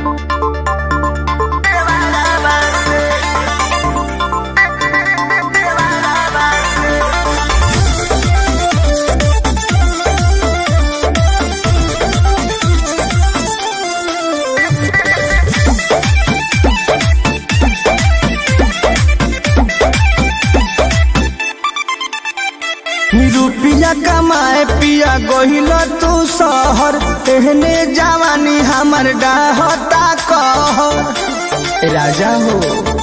रुपिया कमाए पिया गोहिल तू शहर एहने जवानी हमर डाहता कह राजा हो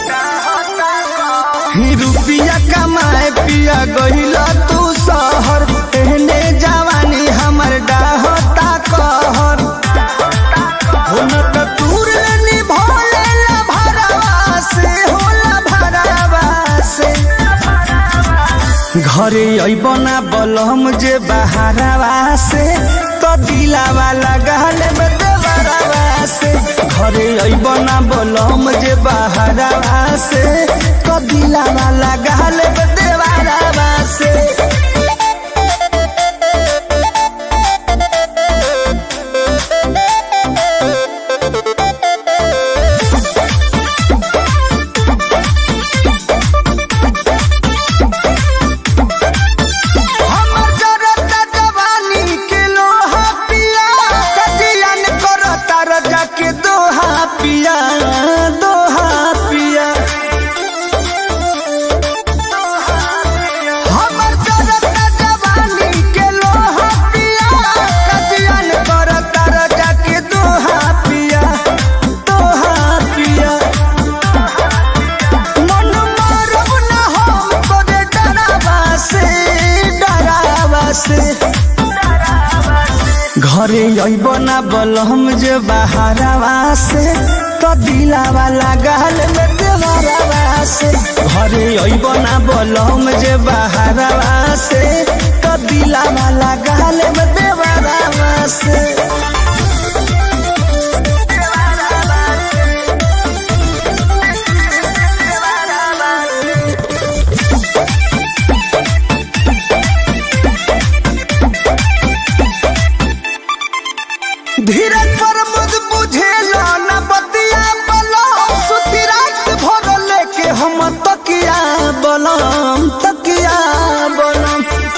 ही रुपिया कमाए पिया गोहिल तू शहर एहने जवानी हमर डाहता कहर हो न त तूर निभोले ला भरवा से होला भरवा से घरे अबना बलम जे बहारवा से तो दिलावा लगाल में देवरवा से घरे अबना बलम जे बहारवा से तो दिलावा लगाल में देवरवा से हमर जरता जवानी के लोहा पिया कजियन करता रजा के दोहा पिया दोहा पिया हमर जरता जवानी के लोहा पिया कजियन करता रजा के दोहा पिया दोहा पिया मन मारब न हम तोरे डरावा से डरावा से घरे अइब ना बलम जे बहारवा से तो दिलावा लगाल में देवरवा से घरे अइब ना बलम जे बहारवा से तो दिलावा लगाल में देवरवा से धीरज पर मुझ बुझेला न बतिया बलम सुती रात भर लेके हम तकिया बलम तकिया बलम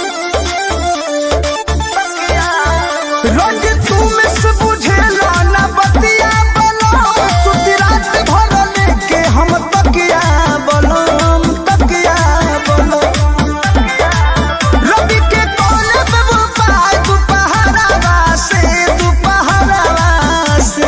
रोज तू मिस बुझेला न बतिया बलम सुती रात भर लेके हम तकिया बलम तकिया बलम रवि के कोले पे वो पाय दुपहरावा से दुपहरावा से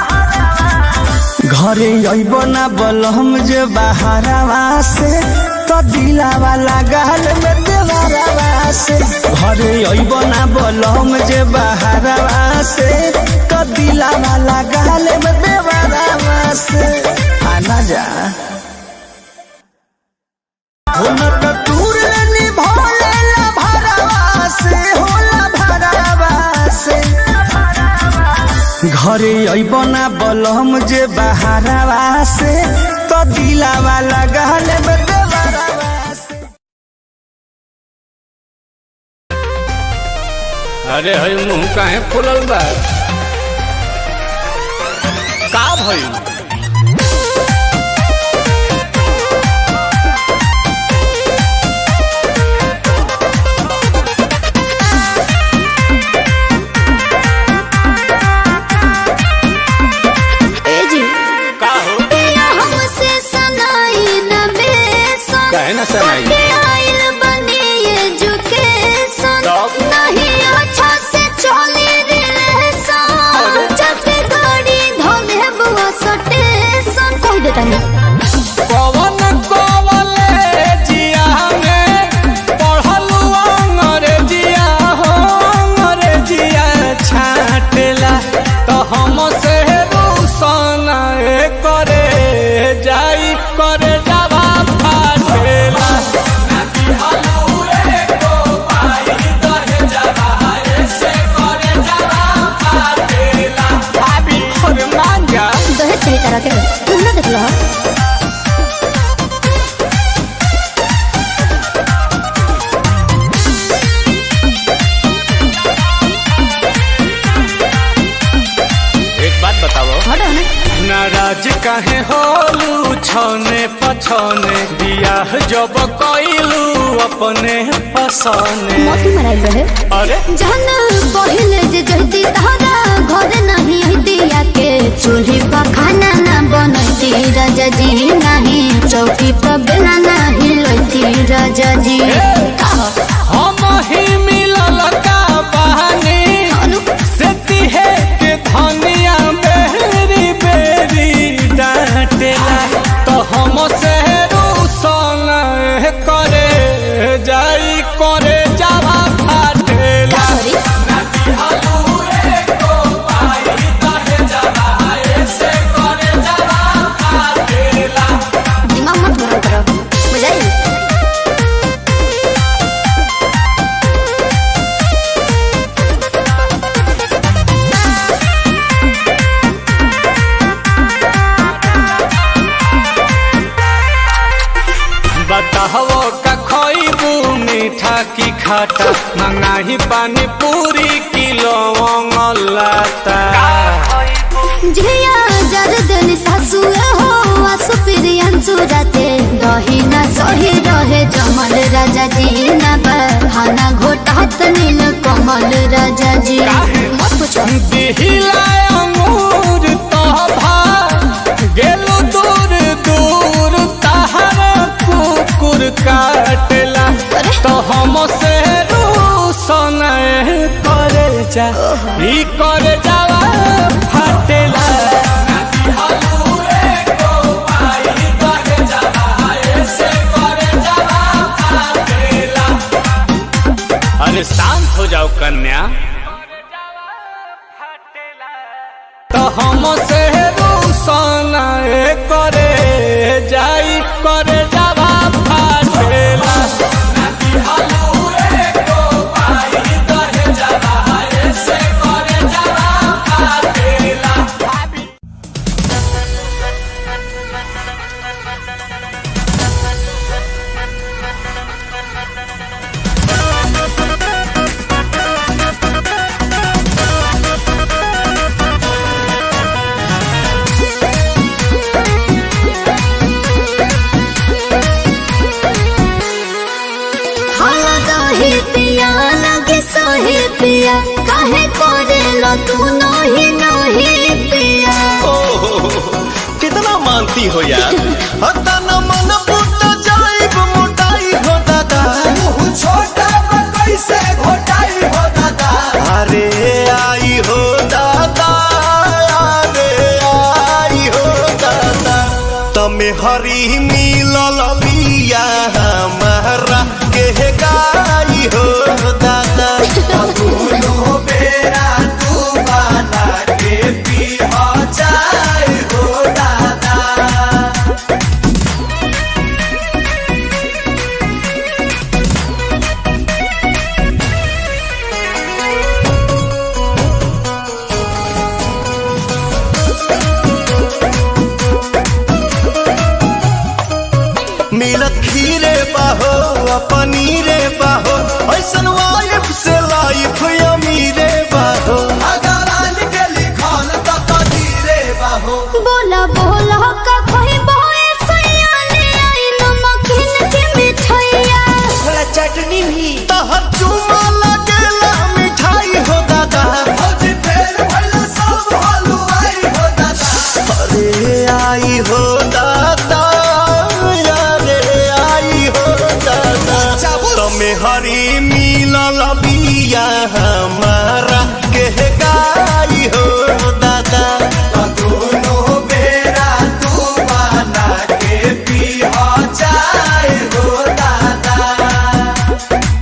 घरे अइब ना बलम जे बहारवा से तो दिलावा लगाल में देवरवा से घरे अइब ना बलम जे बहारवा से तो दिलावा लगाल में देवरवा से आना जा होला त तूर निभोले ला भरवा से होला भरवा से घरे अइब ना बलम जे बहारवा से तो दिलावा लगाल में देवरवा से अरे हई मुंह काहे फुलल बा का भइल ए जी का हो पिया हमसे सनाई न बेसन काहे ना सनाई? कटे आइल बनी एजुकेशन तब? नहीं अच्छा से चली रिलेशन जब गाड़ी धोले बुआ सटेशन कह देता नहीं पवन कॉलेजिया में पढ़लू अंग्रेजिया हो अंग्रेजिया छाटेला तो हम से रूसन करे जाई करे जावा फाटेला भाभी अरे मान जा दहेज सही तरह के तुम ना देख लो एक बात बताओ हटो ना नाराज काहे होलू छौने पछौने बियाह जब कइलू अपने पसौने मोती मराइल रहे अरे जहन पहिले जे जहती तहरा घर नहीं दिया के चूल्ही पर खाना ना बनती राजा जी नहीं चौकी पर बेला नहीं लती राजा जी हम ही मिलल का बहानी से तिहे के धनिया बेरी बेरी डांटेला तो हम से रूसन करे जाई करे जावा फाटेला सॉरी दिमाग मत गरम करो बुझाई बताहो का खइबू मीठा की खाटा मंगाही पानी पूरी किलो लाता झिया जरदन सासु हो आसु प्रियंसु राते दही ना सही रहे जमल राजा जी ना बहाना घोटात नील कमल राजा जी मत पूछो दिहिला अंगूर तोभा गेलो दूर दूर तहर कुकुर काटेला अरे। तो हम से रूसन करे जा ई करे जावा फाटेला अरे शांत हो जाओ कन्या तो हम से रूसन करे जाई करे जावा फाटेला हाला दही पिया लगे सही पिया काहे करे लो तू नही नही पिया कितना मानती हो यार हता न मन फुट जाइब मोटाई हो दादा छोटा कैसे घोटाई हो दादा अरे आई हो दादा अरे आई हो दादा तमे हरी मिलल बिया हमारा के गाई हो दादा दोनों बेरा तू बना के पी हो जाए हो दादा मिलत खीरे बाहो आ पनीरे बाहो ऐसन वाइफ से लाइफ अमीरे बाहो के लिखल त कदीरे बाहो बोला बोला का कोई बोए सयाने आई नमकीन के मिठाइया थोड़ा चटनी भी तहर चुमा लगेला मिठाई हो दादा अरे आई हो दादा अरे आई हो दादा तमे हरी मिलल बिया हमारा के गाई हो दादा दोनों बेरा तू बना के पी हो जाए हो दादा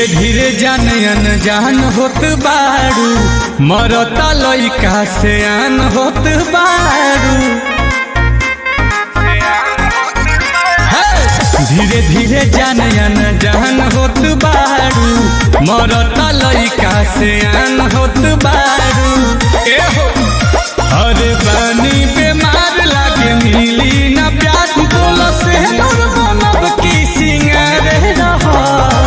धीरे धीरे जान अनजान होत बारू मरता लइका से आन होत बारू हे! धीरे धीरे जान अनजान होत बारू मरता लइका से आन होत बारू ए हो अरे बानी बीमार लागे मिली ना प्यार बोलो से नूर बनब की सिंगार रहा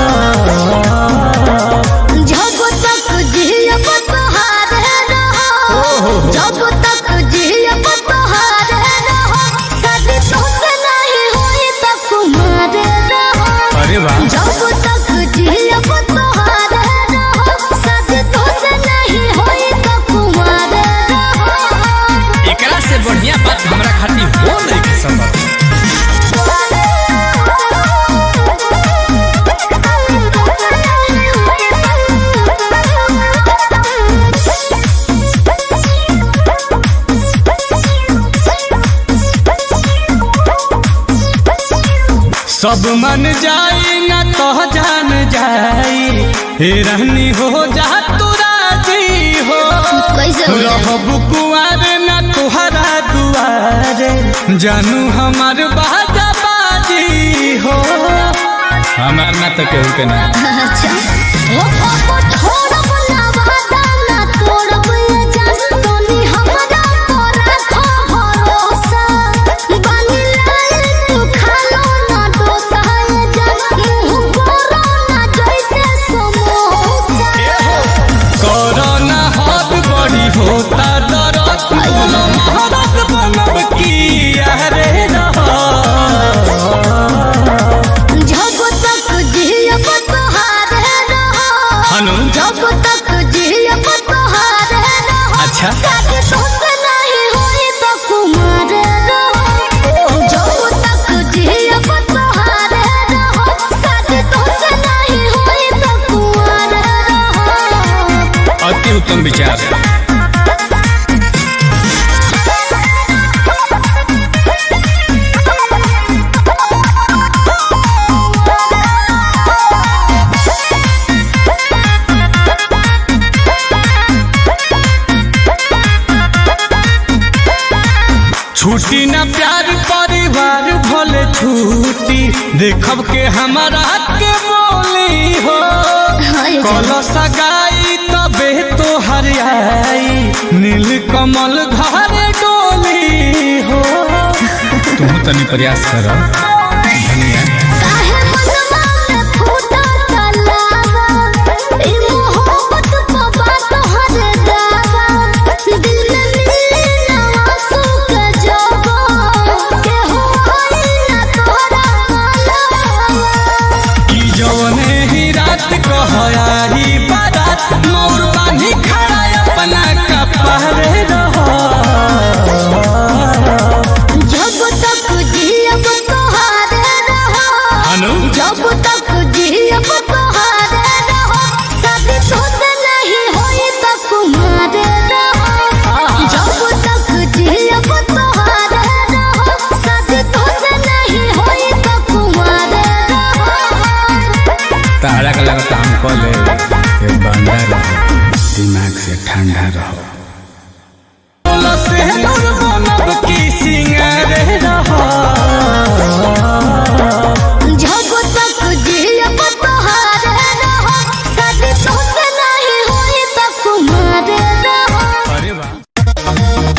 जब तक जियब तोहारे रहो जब तक जियब तोहारे रहो शादी तोसे नहीं होई त कुमारे रहो अरे वाह जब तक जियब तोहारे रहो शादी तोसे नहीं होई त कुमारे रहो एकरा से बढ़िया बात हमरा खातिर हो नहीं के संभव सब मन जाई ना तो जान जाई हे रहनी हो जा तू राजी हो कैसे हो जाए? रहब कुआर ना तुहरा दुआरे जानू हमार बाजा बाजी हो हमार ना तो केहू के ना अच्छा ओ पापा छोड़ब ना वादा ना तोड़ब ये जान तोनी हमरा पर रखो भरोसा बानी लाल तू खालो ना डोसा ये जान मुंह बोरो ना जैसे समोसा कोरोना हाथ बड़ी होता दरद बोलो महारत बनब की अरे रहा जब तक जियब तोहारे रहो हनु जब तक जियब तोहारे रहो अच्छा शादी तोसे नहीं होई त कुमार रहो जब तक जियब तोहारे रहो शादी तोसे नहीं होई त कुमार रहो अति उत्तम विचार छुट्टी ना प्यार परिवार भले छुट्टी देखब के हमारा के बोली हो हाय कल सगाई तबे तो हरियाई नील कमल घर डोली हो तुम तनी प्रयास कर धनिया काहे मनवा में फूटा तलावा ई मोहब्बत पवा तोहर दावा दिल में मिले ना आंसू के जवा के हो आई ना तोरा मालवा कि जवने ही रात कहयाही बारात मोर बानी खड़ा अपना कपड़े रहो जब तक जियब तोहारे रहो अनु जब तक जियब तोहारे रहो शादी तोसे नहीं होई त कुमारे रहो जब तक जियब तोहारे रहो शादी तोसे नहीं होई त कुमारे रहो तारा का लगता हम कॉल ये बंदा रहो दिमाग से ठंडा रहो से नूर बनब की सिंगार रहो जब तक जियब तोहारे रहो शादी तोसे नहीं होई त कुमारे रहो अरे वाह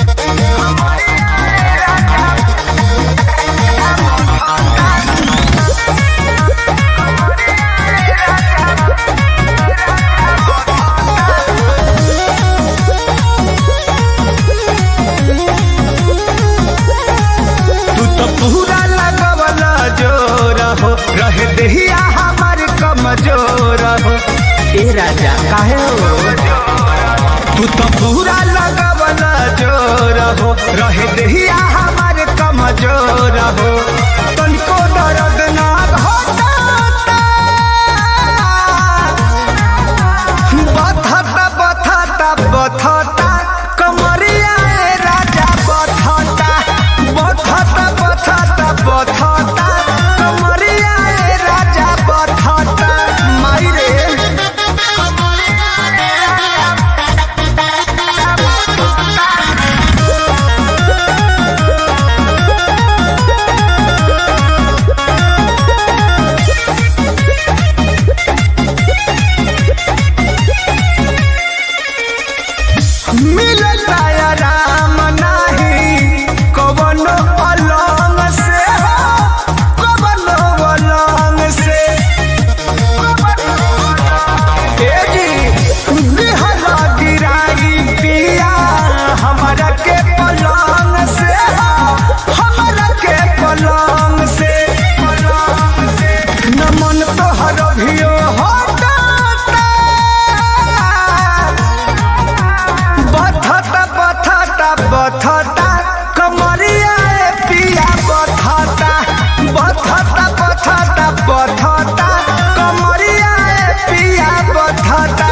तू तो पूरा लगवला जोर हो रहे दहिया हमार कमजोर हो ए राजा काहे हो तू तो पूरा लगवला जोर हो रहे दहिया हमार कमजोर हो तनिको दर्द ना होता बथता बथता बथता कमरिया ए राजा बथता बथता बथता बथता कमरिया ए राजा बथता माई रे बधता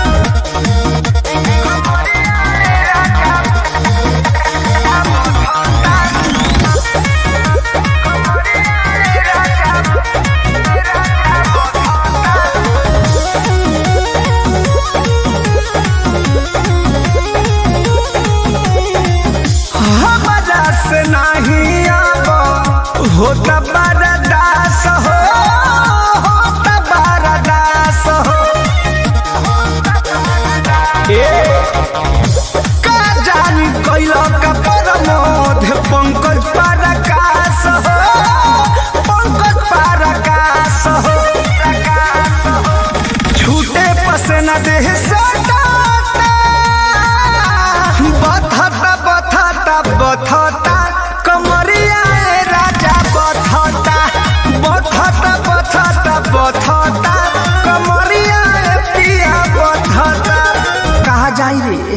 हमारा से नहीं अब होता बरदास हो होता बरदास हो ए का जानी कैलो का परमोध पंकज परकाश हो पंकज परकाश हो छूटे पसना देह सटाता बथता बथता बथता कमरिया ए राजा बथता बथता बथता बथता कमरिया ए पिया बथता कहा जाई रे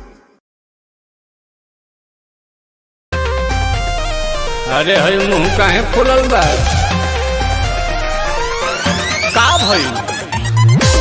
अरे हई मुंह काहे फुलल बा का भई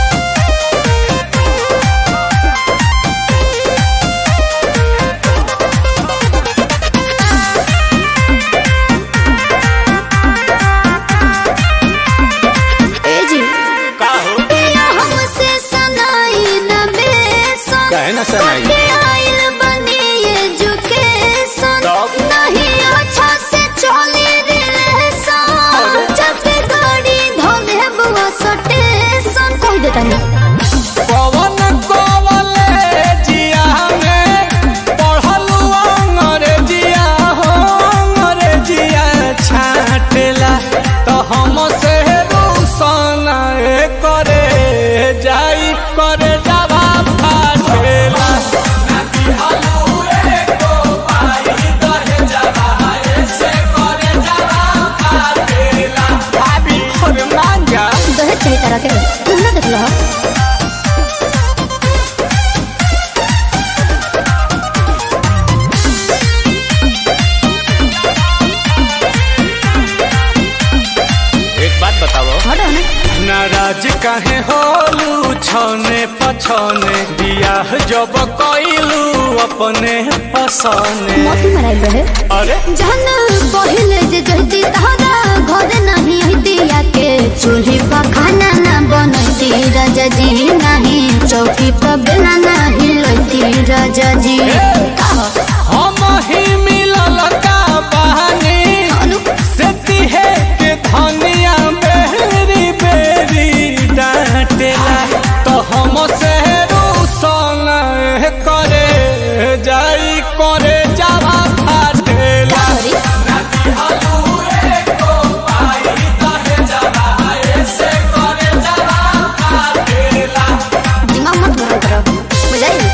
ए जी का हो पिया हमसे सनाई न बेसन काहे ना सनाई? कटे आइल बनी एजुकेशन तब? नहीं अच्छा से चली रिलेशन जब गाड़ी धोले बुआ सटेशन कह देता नहीं पवन कॉलेजिया में पढ़लू अंग्रेजिया हो अंग्रेजिया छाटेला तो हम से रूसन करे जाई करे जावा फाटेला भाभी और मांगा दहेज चाहिए तरह के तुम ना देख लो एक बात बताओ हटो ना नाराज काहे होलू छने पछने बियाह जब कइलू अपने पसने मोती मराई रहे अरे जहन पहिले जे जहती तहरा घर नहीं हतिया के चूल्ही पर खाना ना बनती राजा जी नहीं चौकी पर बेला नहीं लती राजा जी हम ही मिलल का बहानी अनु से तिहे के धनिया बेरी बेरी डांटेला तो हम से रूसन करे जाई करे जावा फाटेला सॉरी दिमाग मत गरम करो बुझाई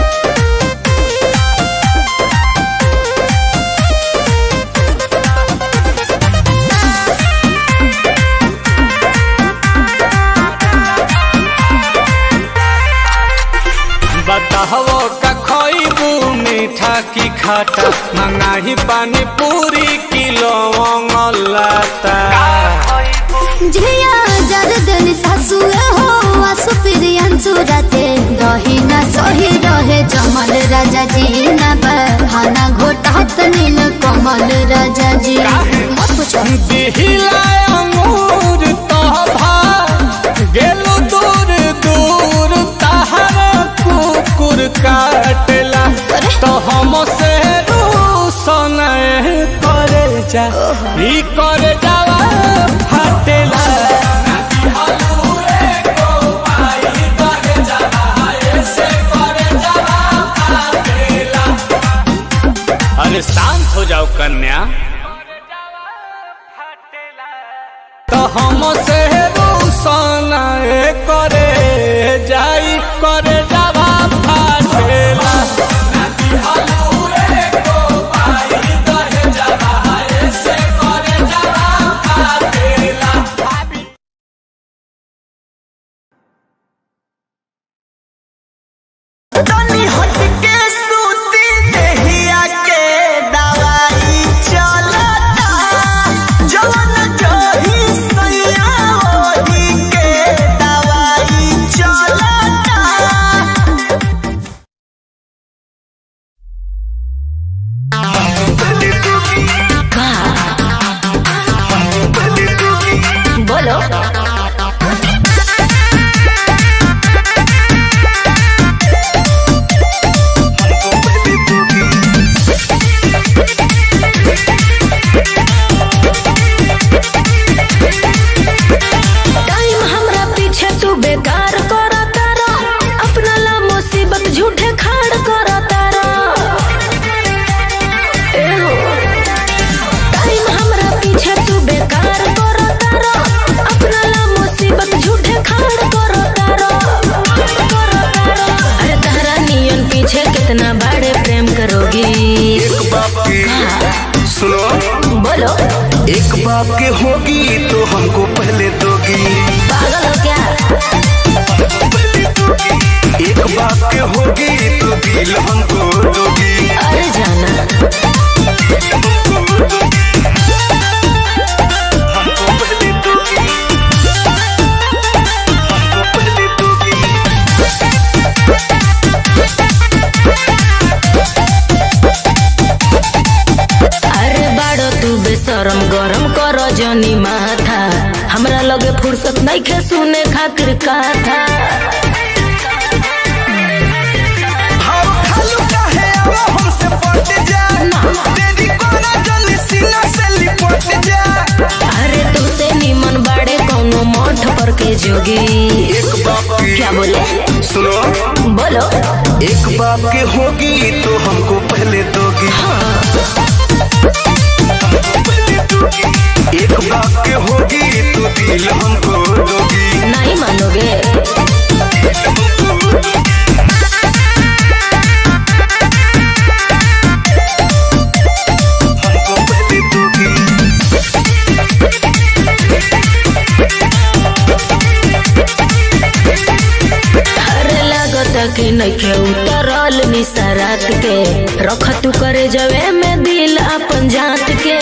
बताहो का खइबू मीठा की खाटा मंगाही पानी पूरी किलो लाता झिया जरदन सासु हो आसु प्रियन सुरते दही ना सही रहे जमल राजा जी ना बहाना घोटात नील कमल राजा जी मत पूछो दिहिला अंगूर तोभा गेलु दूर दूर तहर कुकुर काटेला अरे। तो हम से रूसन करे जा ई करे जावा फाटेला अरे शांत हो जाओ कन्या तो हम से रूसन करे जाई करे जावा फाटेला तनी हट के सूती देहिया के दवाई चलता जवन जही सैया बाप के होगी तो हमको पहले दोगी पागल हो क्या एक बाप के होगी तो दिल हमको दोगी अरे जाना हमको पहले दोगी हमको पहले दोगी अरे बाड़ो तू बेशरम गरम कर जनी माथा हमरा लगे फुर्सत नहीं खे सुने खातिर कथा हम खालू काहे अब हमसे पट जा तेरी कोना जल्दी सीना से लिपट जा अरे तू से निमन बाड़े कोनो मठ पर के जोगी एक बाप की क्या बोले सुनो बोलो एक बाप के होगी तो हमको पहले दोगी एक बाप के होगी तो दिल हमको दोगी नहीं मानोगे हमको पहले दोगी अरे लागता कि नइखे उतरल निसरात के रख तू करे जवे में दिल अपन जात के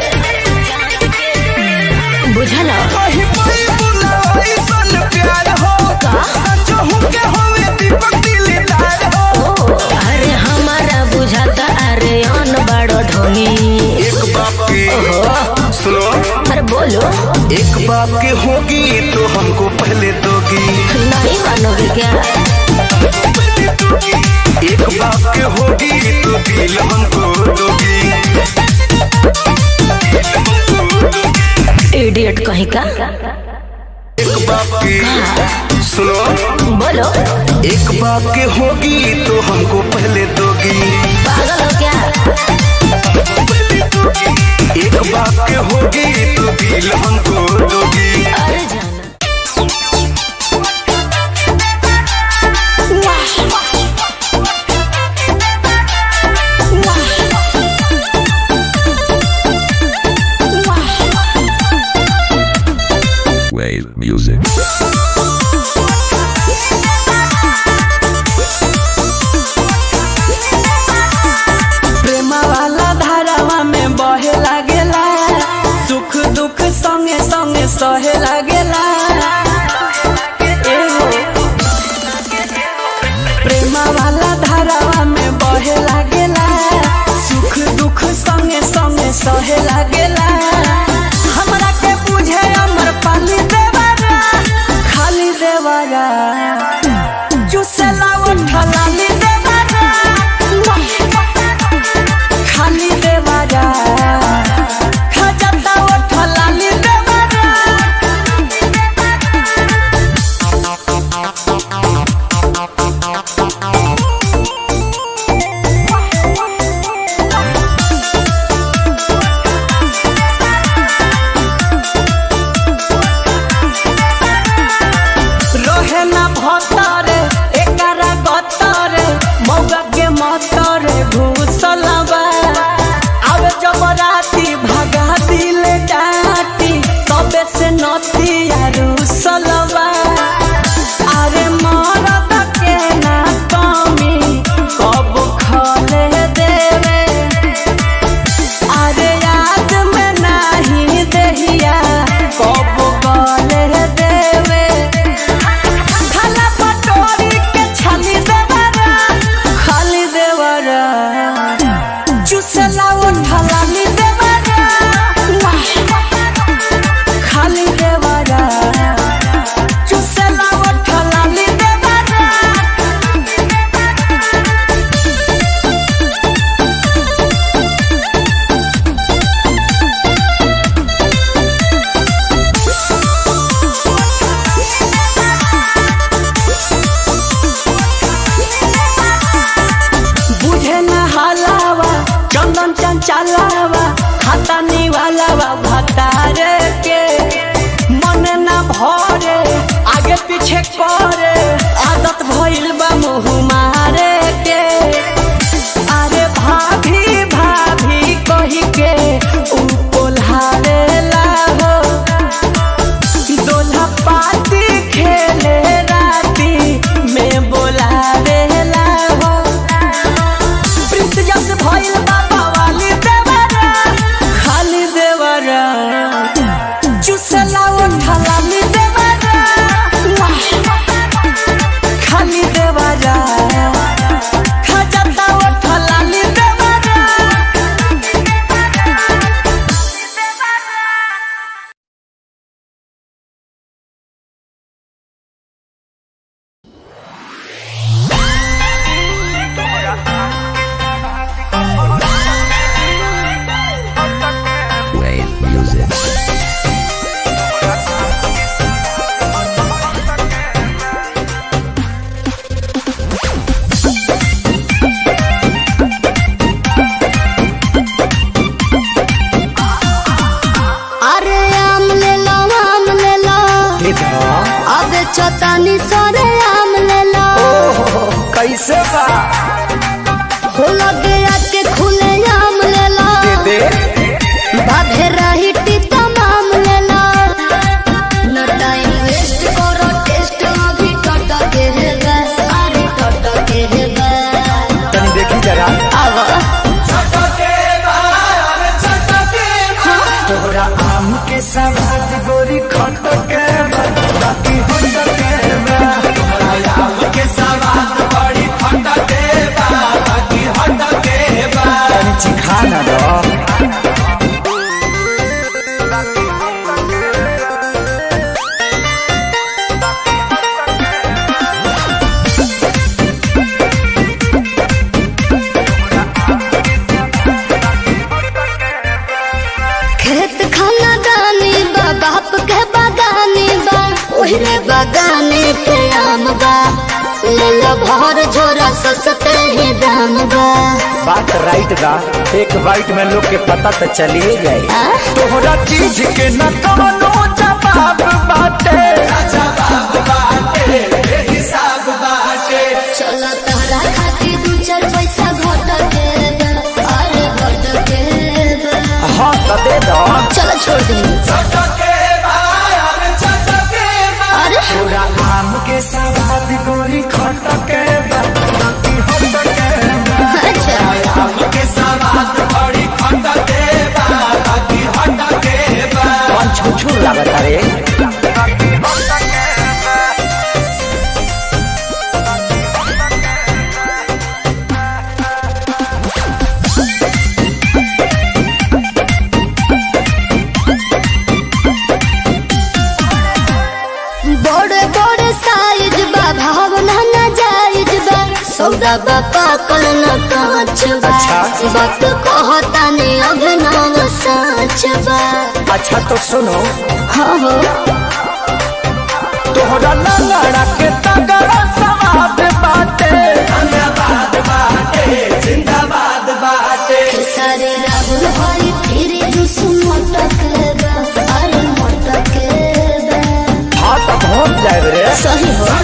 बुझल कहीं कोई बुलाए सन प्यार हो सचो हूँ के होवे दीपक दिलदार हो ओ अरे हमारा बुझाता अरे अन बड़ो ढोनी एक बाप के सुनो अरे बोलो एक बाप के होगी तो हमको पहले दोगी नहीं मानोगे क्या एक बाप के होगी तो दिल हमको दोगी इडियट कहीं का एक बाप की सुनो बोलो एक बाप के होगी तो हमको पहले दोगी पागल हो क्या एक बाप के होगी तो दिल हमको दोगी अरे जाना Wave music. प्रेम वाला धारावा में बहे लागेला सुख दुख संगे संगे सहे लागेला एहो। प्रेम वाला धारावा में बहे लागेला सुख दुख संगे संगे सहे लागेला हमरा के बुझे अमर पाली देवारा खाली देवारा चुसेला उठलाली देवारा खाली देवारा खजता उठलाली देवारा रोहे ना भतरे एकरा गतरे कहतानी सरे आम ले लो कैसे बा हो लगे आके खुले आम ले लो दे बाधे रही तमाम ले लो न टाइम वेस्ट करो टेस्ट अभी टट के है गा अरे टट के है गा तनी देखी जरा आवा तोहरा आम के सवाद गोरी खट के बा, बाकी होट के बा। तोहरा आम के सवाद बड़ी खट के बा, बाकी होट के बा। तनी चिखा ना दो खेत खाना दानी बा बाप के बागानी बा ओहरे बागाने पे आम बा ले लो भर झोरा सस्ते ही दाम बा बात राइट बा एक बाइट में लोग के पता तो चलिए जाए आ? तोहरा चीज के न कवनो जवाब बाटे जवाब बाटे हिसाब बाटे चलो तहरा खातिर दू चार पैसा घट के बा अरे घट के बा हाँ तो दे दो चलो छोड़ दे अरे पूरा आम के सवाद गोरी खट के बा, बाकी होट के बा। अच्छा आम के सवाद बड़ी खट के बा, बाकी होट के बा। कौन छुछुर लागत रे बड़े बड़े साइज बा भावना न जायज बा सौदा बा पाकल न कांच बा अच्छा। वक्त कहता ने अभिनव साच बा अच्छा तो सुनो हाँ हो तोहरा लंगड़ा के तगड़ा सवाद बाटे जिंदाबाद बाटे जिंदाबाद बाटे सारे राहुल हरी फिर जुस मटक बा अरे मटक बा हाँ तो पहुँच जाए रे सही हो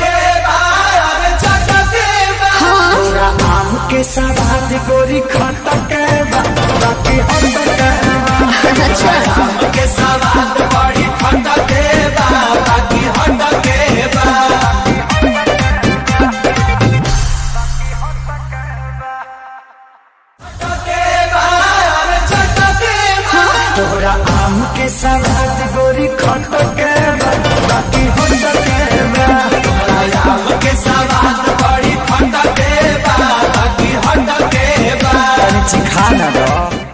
हाँ पूरा आम के सवाद गोरी खट के बा, बाकी होट के बा। अच्छा आम के सवाद बड़ी खट के बा, बाकी होट के बा। तोहरा आम के सवाद गोरी खट के बा, बाकी होट के बा। तोहरा आम के सवाद बड़ी खट के बा, बाकी होट के बा। तनी चिखा ना दो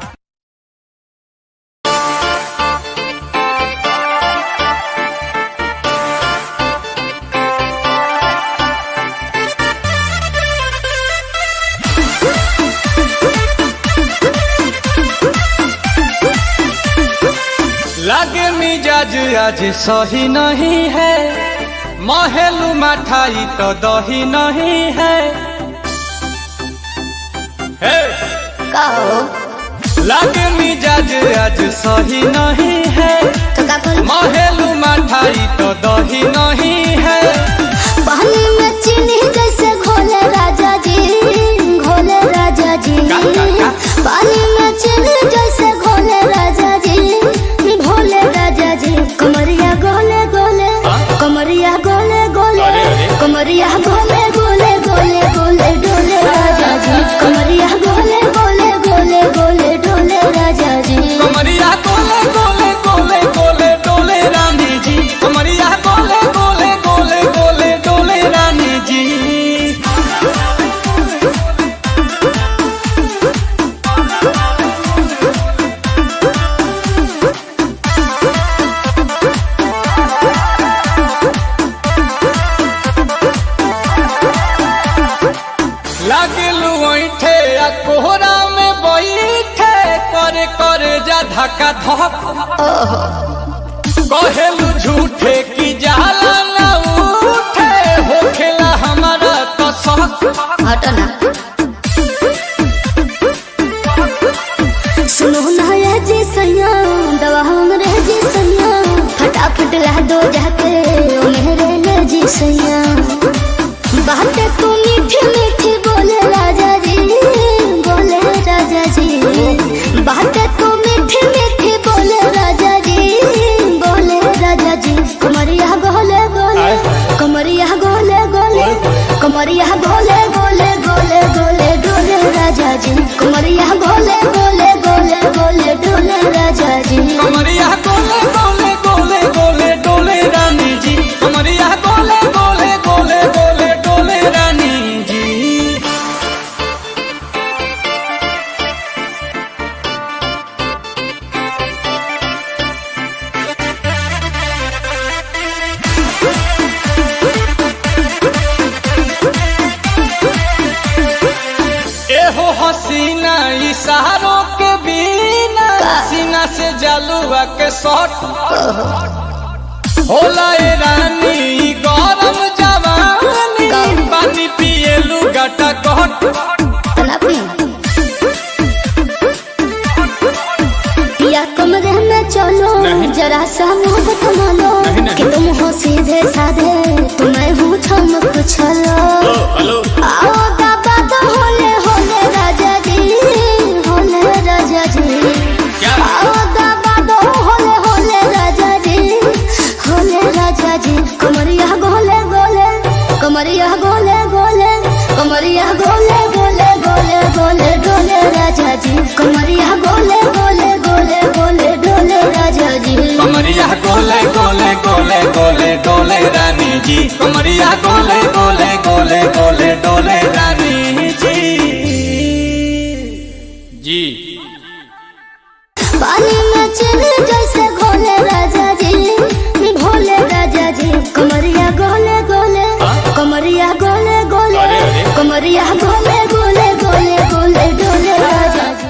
लागे मिजाज आज सही नहीं है महलू मठाई तो दही नहीं है हे! का हो लागे मिजाज आज सही नहीं है तो का करी? महलू मठाई तो दही नहीं है पानी में चीनी जैसे घोले राजा जी घोले राजा जी का, का, का? पानी में चीनी जैसे घोले राजा जी भोले राजा जी कमरिया गोले गोले हाँ? कमरिया गोले गोले अरे, अरे। कमरिया गोले गोले गोले गोले डोले राजा जी कमरिया गोले गोले गोले गोले डोले राजा जी कमरिया गोले गोले गोले गोले डोले रानी जी कमरिया गोले गोले गोले गोले डोले रानी जी लागलू ऐठे आ कोहरा में बैठे करे करे जा धक्का धक कहेलू झूठे की जाला न उठे होखेला हमारा कसक हटना सुनो ना ये जी सैया दवा हमरे जी सैया फटाफट ला दो जाके ओ मेरे ले जी कमरिया गोले गोले गोले गोले डोले राजा जी कमरिया गोले गोले गोले गोले डोले राजा जी कमरिया गोले गोले गोले गोले डोले रानी जी कमरिया गोले गोले गोले गोले डोले रानी जी एहो हसीना इशारों के बिना सीना से जलुआ के शॉट होला ए रानी ई गरम जवानी पानी पिए लुगाटा कट तना पी पिया कमरे में चलो जरा सा मुंह थमा लो कि तुम हो सीधे साधे तुम्हें हूँ ठमक छलो हेलो आओ बाबा तो होले होले राजा जी होले राजा जी आओ बाबा तो होले होले राजा जी होले राजा जी कमरिया गोले गोले कमरिया गोले गोले कमरिया गोले गोले गोले गोले डोले राजा जी कमरिया गोले गोले गोले गोले डोले राजा जी कमरिया गोले गोले गोले गोले डोले रानी जी कमरिया गोले गोले गोले गोले डोले रानी जी जी पानी में चले जैसे घोले राजा जी भोले राजा जी कमरिया गोले गोले कमरिया गोले गोले अरे, अरे। कमरिया गोले गोले गोले गोले डोले राजा जी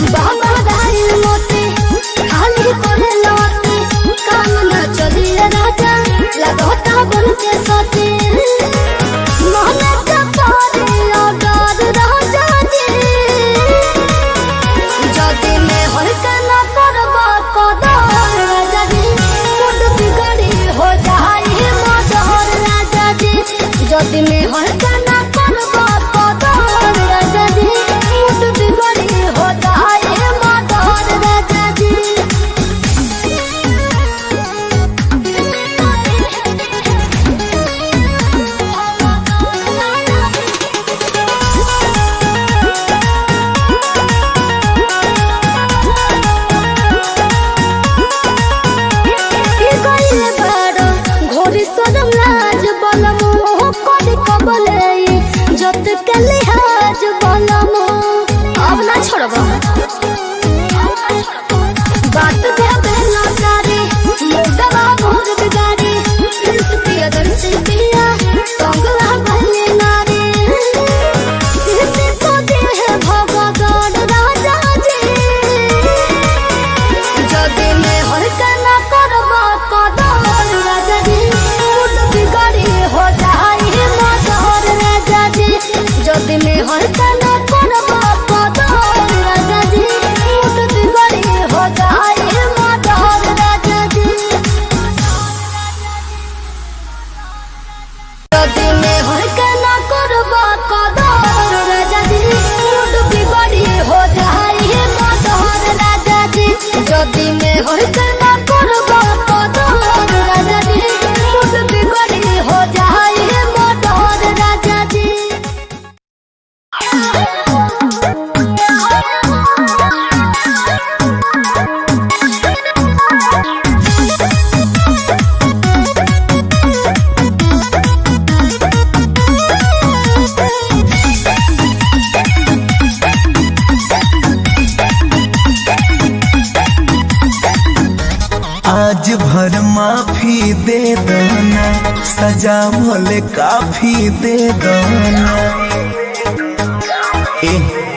बाबा दाई मोती खाली करे लौटी काम न चली राजा लगोता बन के सोती मोहन का पारी ऑर्डर राजा जी যদি মে হলকা না করব কদর রাজা জি মুড বিগড়ি হো যাই মদর রাজা জি যদি মে হলকা না করব কদর রাজা জি মুড বিগড়ি হো যাই মদর রাজা জি কি কইলে বড় ঘোরি সরম লাজ বলম ও করি কবলে যত কালে হাজ বলম अब ना छोड़ब बात पे बेला तारे मुडवा भोर बिगाड़ी प्रिया दर्शी पिया कंगला भले नारे सीते को दे है भगवान राजा जी যদি মে হলকা না করব কদর রাজা জি মুড বিগড়ি হো যাই মদর রাজা জি যদি মে হলকা না করব কদর রাজা জি মুড বিগড়ি হো যাই মদর রাজা জি যদি মে হলকা না করব কদর রাজা জি মুড বিগড়ি হো যাই মদর রাজা জি যদি মে হলকা না করব কদর রাজা জি মুড বিগড়ি হো যাই মদর রাজা জি आज भर माफी दे दना सजा भले काफी दे दना ए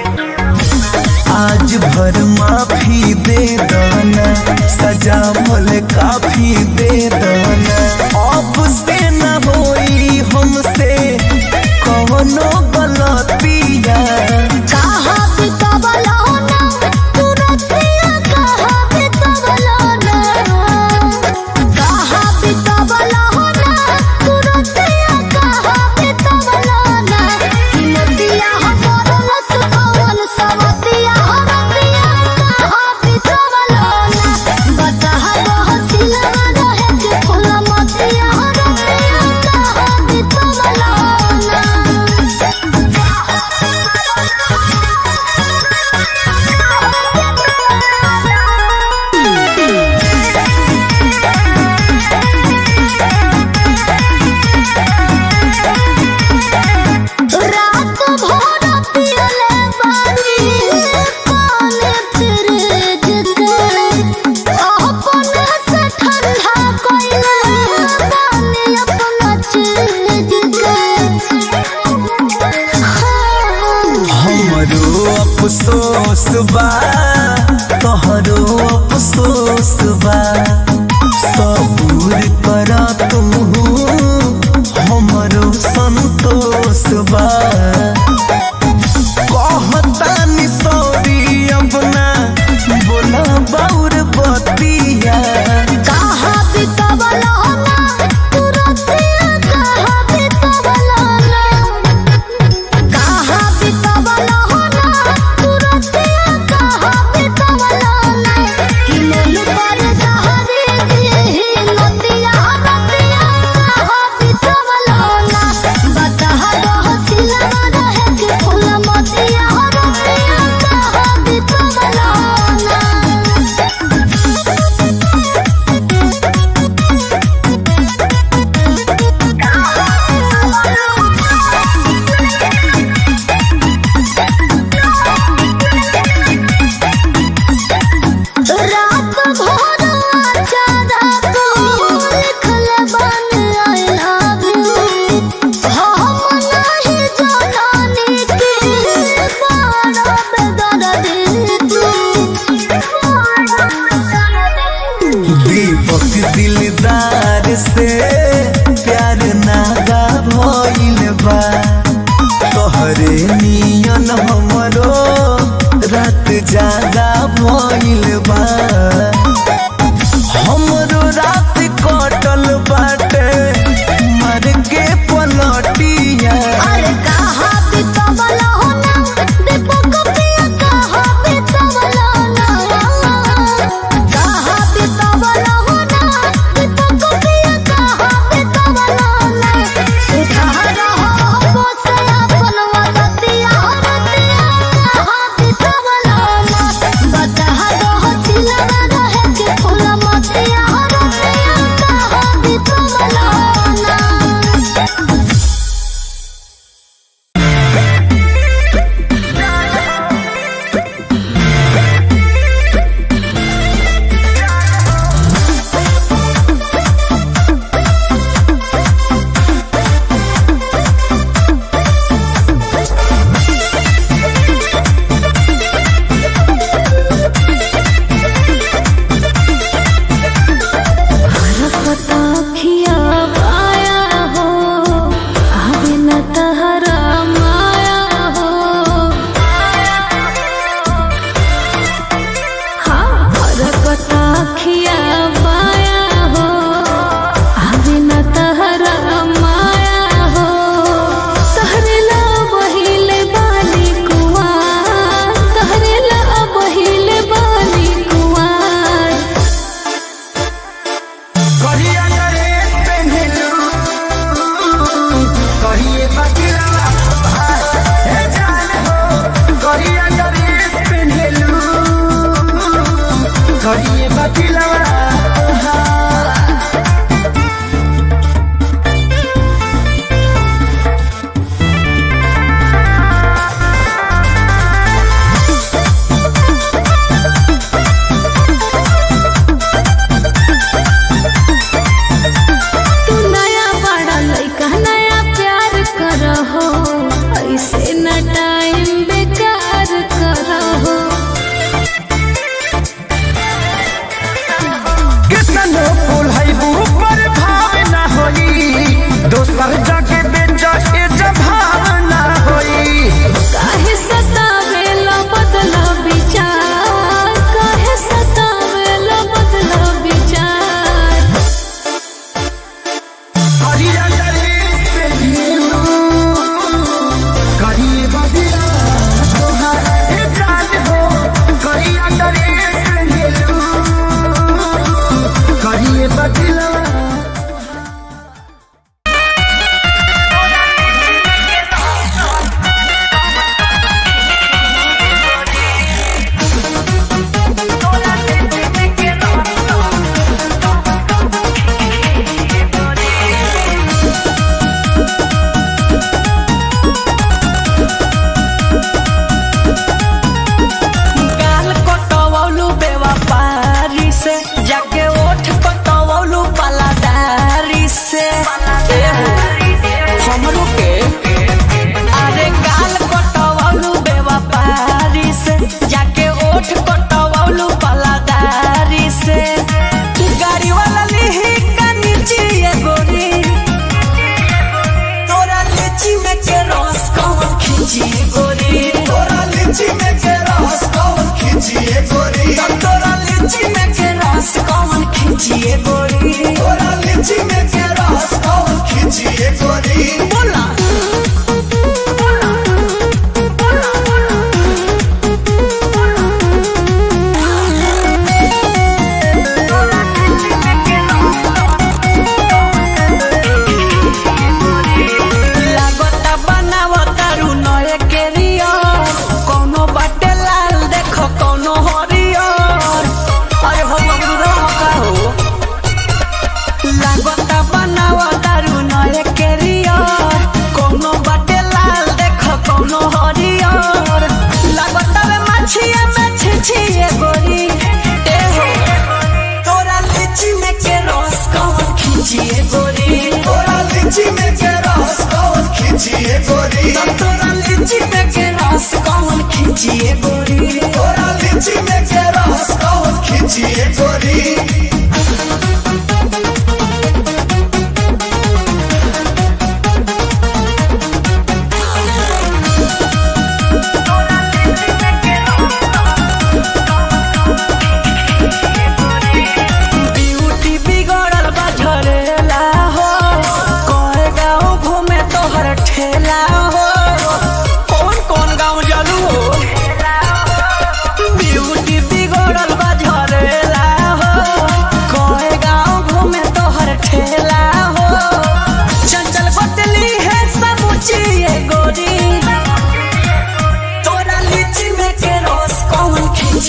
आज भर माफी दे दना सजा भले काफी दे दना अब से न होई हमसे कवनो गलतिया कहा भी कबलो ना तुरतिया कहा भी कबलो ना कहा भी कबलो ना तुरतिया कहा भी कबलो ना कि नदिया हमर सुखवन सवतिया हमतिया कहा भी कबलो ना बता बहसिल रात ज्यादा भइल बा हमरो रात कटल बाटे मर के पलटिया अरे कहा बितवला हो ना दीपक पिया कहा बितवला ना कहा बितवला हो ना दीपक पिया कहा बितवला ना सुधार हो बोसे अपन मदतिया रतिया कहा बितवला ना बता दो सिलवा रहे के फूल मतिया रतिया कहा बितवला ना खिया पाया हो आवे न तहरा माया हो हाँ हरकता खिया पाया हो आवे न तहरा माया हो तहरेला बहिले बाली कुआर तहरेला बहिले बाली कुआर कहिया ड्रेस पेन्हलू कहिए बदलवा हे जान हो कहिया ड्रेस पेन्हलू कहिए बदलवा तू नया बड़ा लइका नया प्यार करहो ऐसे न टाइम बेकार करहो कितनो फूल है पर भाव न होई दोसर जगह बेचा के जभाव न होई काहे सतावेला बदला विचार काहे सतावेला बदला विचार कहिया ड्रेस पेन्हलू कहिए बदलवा तोहार हे जान हो कहिया ड्रेस पेन्हलू कहिए बदलवा गाल कटवलू बेवफारी से जाके ओठ कटवलू पलादारी से एहो, हमरो के अरे गाल कटवलू बेवफारी से जाके ओठ कटवलू पलादारी से तू गाड़ी वाला लिही का नीचे ये गोरी तोरा लीची में के रस कौन खींची गोरी तोरा लीची में के रस कौन खींचिए गोरी तोरा लीची में के रस कौन खींचिए गोरी तोरा लीची में के रस कौन खींचिए गोरी बोला लागता बनावता रू नए केरियर कोनो बाटे लाल देखो कोनो हरियर अरे हो बबरू का हो लागता बनावता रू नए केरियर कोनो बाटे लाल देखो कोनो हरियर लागता वे मछिया में छिछिए गोरी ए हो तोरा लीची में के रस कौन खींचिए गोरी तोरा लीची में के रस कौन खींचिए गोरी तोरा लीची में के रस कौन खींचिए गोरी तोरा लीची में के रस कौन खींचिए गोरी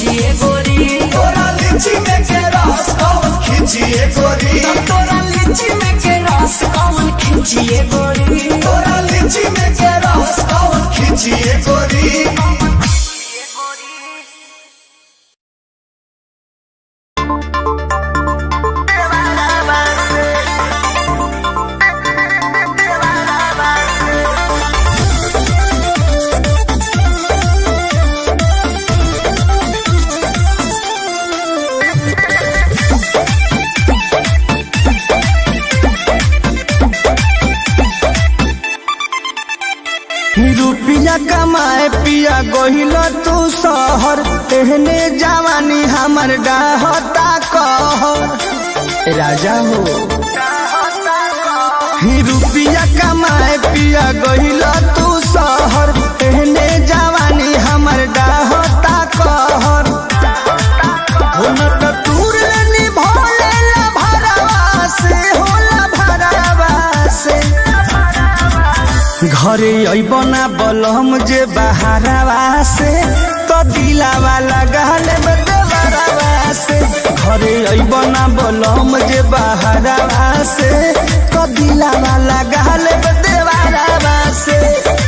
खींचिए गोरी तोरा लीची में के रस कौन खींचिए गोरी तोरा लीची में के रस कौन खींचिए गोरी तोरा लीची में के रस कौन खींचिए गोरी रुपिया कमाए पिया गोहिल तू शहर तेहने जवानी हमर डाहता कहर राजा हो ही रुपिया कमाए पिया गोहिल तू शहर तेहने जवानी हमर डाहता कहर हो न त टूर लेनी भोले ला भरवा से होला भरवा से घरे अबना बलम जे बहारवा से तो दिलावा लगाल में देवरवा से घरे अबना बलम जे बहारवा से तो दिलावा लगाल में देवरवा से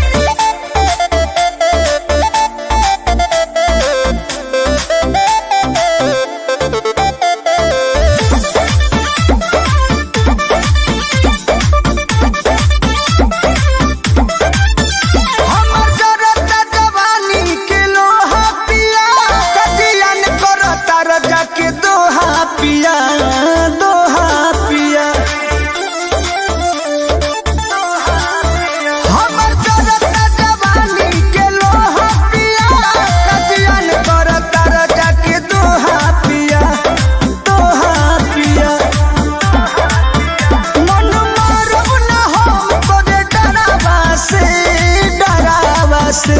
हमर जरता जवानी के लोहा पिया कटियन करता रजा के दोहा पिया दोहा पिया हमर जरता जवानी के लोहा पिया कटियन करता रजा के दोहा पिया दोहा पिया मन मारब न हम तोरे डरावा से डरावा से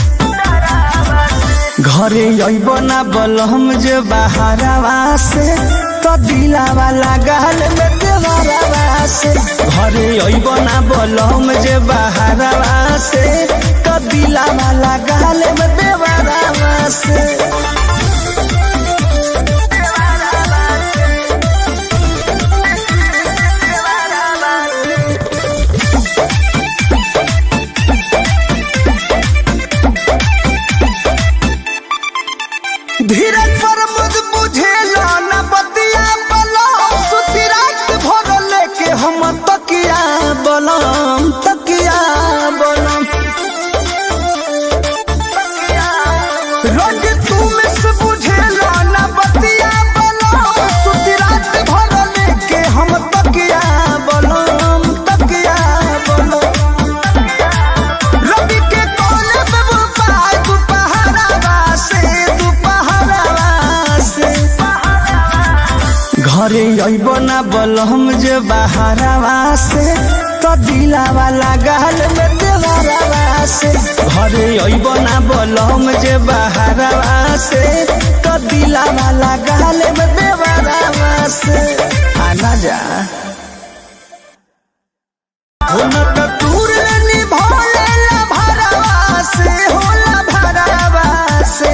घरे अइब ना बलम जे बहारवा से तो दिलावा लगाल में देवरवा से घरे अइब ना बलम जे बहारवा से तो दिलावा लगाल में देवरवा से धीरज पर मुझ बुझेला न बतिया बलम सुती रात भर लेके हम तकिया बलम तकिया बलम रोज तू में से बुझेला न बतिया बलम सुती रात भर लेके हम तकिया बलम तकिया बलम रवि के कोने पे बुपाय दुपहरावा से दुपहरावा से घरे अइब ना बलम जे बहारवा से तो दिलावा लगाल में देवरवा से घरे अइब ना बलम जे बहारवा से तो दिलावा लगाल में देवरवा से आना जा हो न त टूर लेनी भोले ला भरवा से होला भरवा से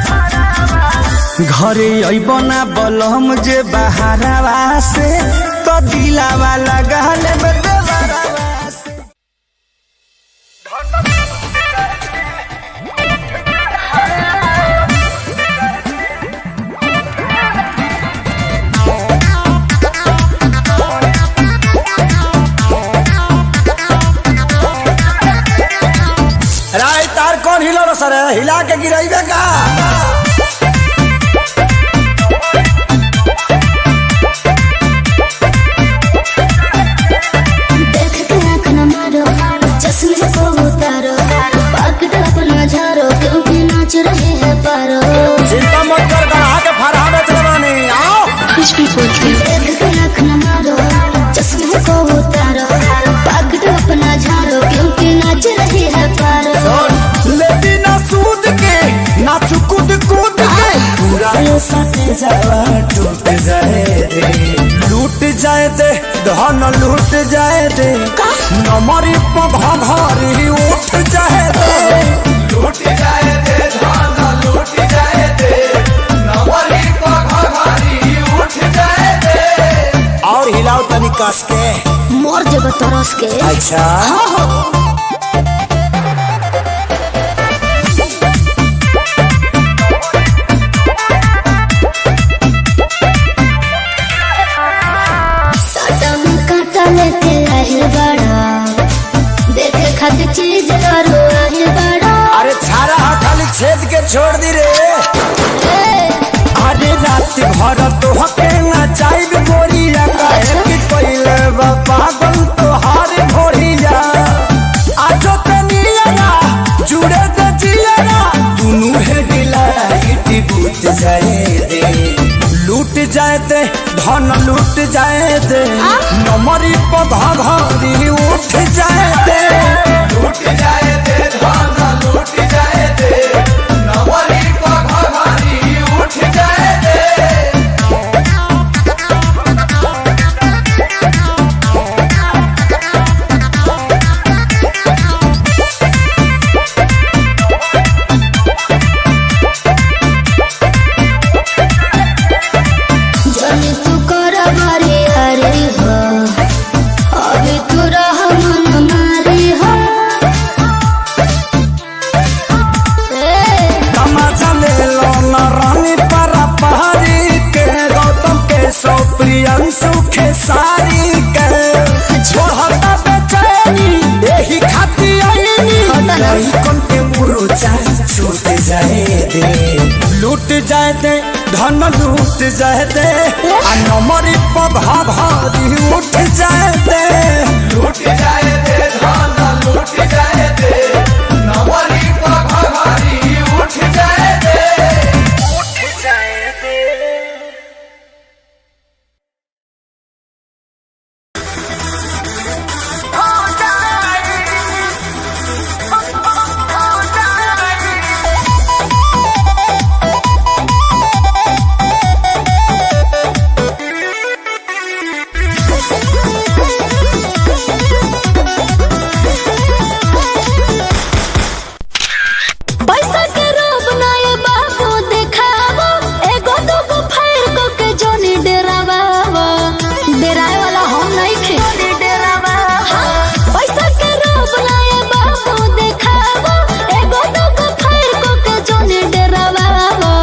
घरे अइबना बलम जे बहारवा से तो दिलावा लगाल में देवरवा से राय तार कौन हिलो सर हिला के गिराइबे का देख के आँख न मारो चश्मे को उतारो पकड़ अपना झारो क्योंकि नाच रहे हैं पारो चिंता मत कर गढ़ा के फरहा बेच रवानी आओ देख के आँख न मारो चश्मे को उतारो पकड़ अपना झारो क्योंकि नाच रहे हैं पारो लेती ना सूद के ना चुकुद कूद के पूरा ये सट जावा टूट जाए दे लूट जाए दे धन लूट जाए दे नमरी पघा भारी उठ जाए दे लूट जाए दे धन लूट जाए दे कस के मोर जब तरस के अच्छा सटम काटा लेके आहिल बड़ा देखे खातिर चीज करो आहिल बड़ा अरे छारा हा खाली छेद के छोड़ दी रे ए, अरे रात भर तो हके ना चाहिए गोरिया काहे कि पहले बा पागल तो हार भोरिया आजो ते नियरा जुड़े ते जियरा दुनु है डिलाइट बूट जाए दे लूट जाए दे धन लूट जाए दे नमरी पधा घरी उठ जाए दे लूट जाए दे धन लूट जाए दे नमरी पधा घरी उठ जाए दे जनी तू कर बारी हरी हो अभी तू रह मन मारी हो ए, तमाचा ले लो न रानी परा पहाड़ी के गौतम के सौ प्रियंशु के सारी के छोड़ता बेचैनी यही खाती आईनी हटा ना। कौन के मुरुचा छूट जाए दे लूट जाए दे धन लूट जाए दे आ नमरी पधा भारी उठ जाए दे लूट जाए दे धन लूट जाए दे नमरी पधा भारी उठ जाए दे उठ जाए दे पैसा के रोब ना ये बाबू देखावो एगो दूगो फायर को के जोनी डेरावावो डेराए वाला हम नहीं खे हाँ, पैसा के रोब ना ये बाबू देखावो एगो दूगो फायर को के जोनी डेरावावो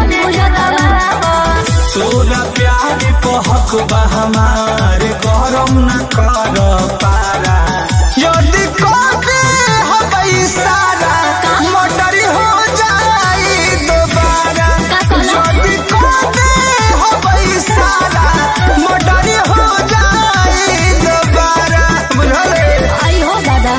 तोरा प्यार पहक बा हमार गरम न कर पारा यदि कहते हबई सारा मोटरी हो जाई दोबारा का कहला? यदि कहते हबई सारा मोटरी हो जाई दोबारा बुझले आई हो दादा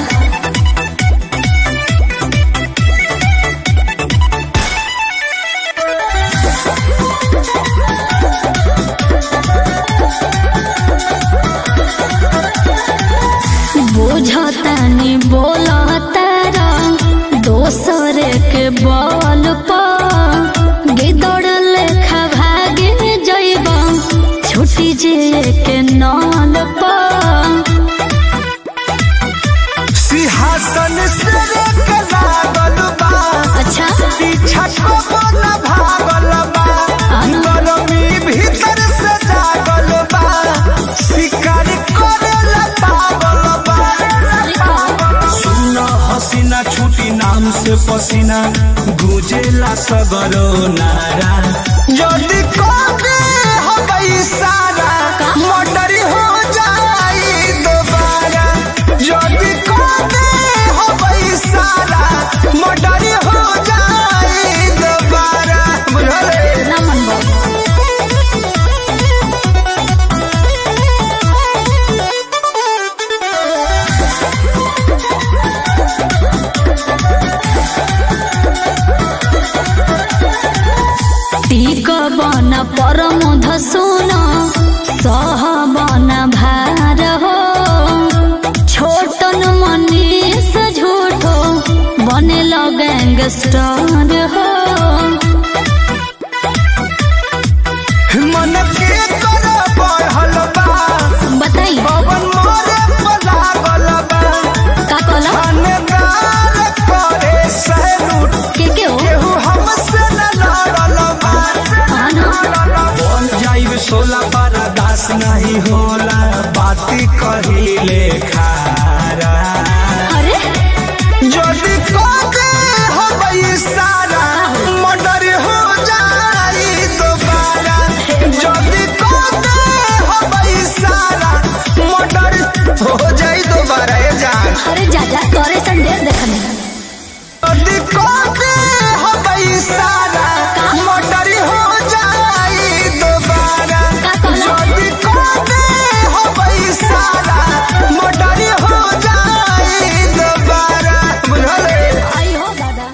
बुझतानी बोलतारा दोसर के बल पर गिदड़ लेखा भागे जइब छुटी जे के नल पर सिंहासन से के लागल बा अच्छा पीछा को न भागल बा गरमी भीतर से जागल बा शिकार करेला पागल बा सुन हसीना छुटी नाम से पसीना गुजेला सगरो नारा यदि कबे हबई सारा मोटरी हो जाई दोबारा यदि कबे हबई सारा मोटरी हो जाई दोबारा बुझले ना मन टीक बन परम धसुन सह बन भार हो छोटन मनीष झूठो बने गैंगस्टर हो मन के कर बढ़ल बा बताई पवन मोरे पलागल बा का कहला थानेदार करे सैलूट के के हो केहू हमसे न लड़ल बा हाँ ना बन जाइब सोला बर्दाश्त नहीं होला बात बाती कहिले खारा अरे যদি কোকে হবে সারা মর্ডার हो जाई दोबारा যদি কোকে হবে সারা মর্ডার हो जाई दोबारा ए जान अरे जा जा तोरे संदेश देखने যদি কোকে হবে সারা মর্ডার हो जाई दोबारा का कहला? যদি কোকে হবে সারা মর্ডার हो जाई दोबारा बुझले आई हो दादा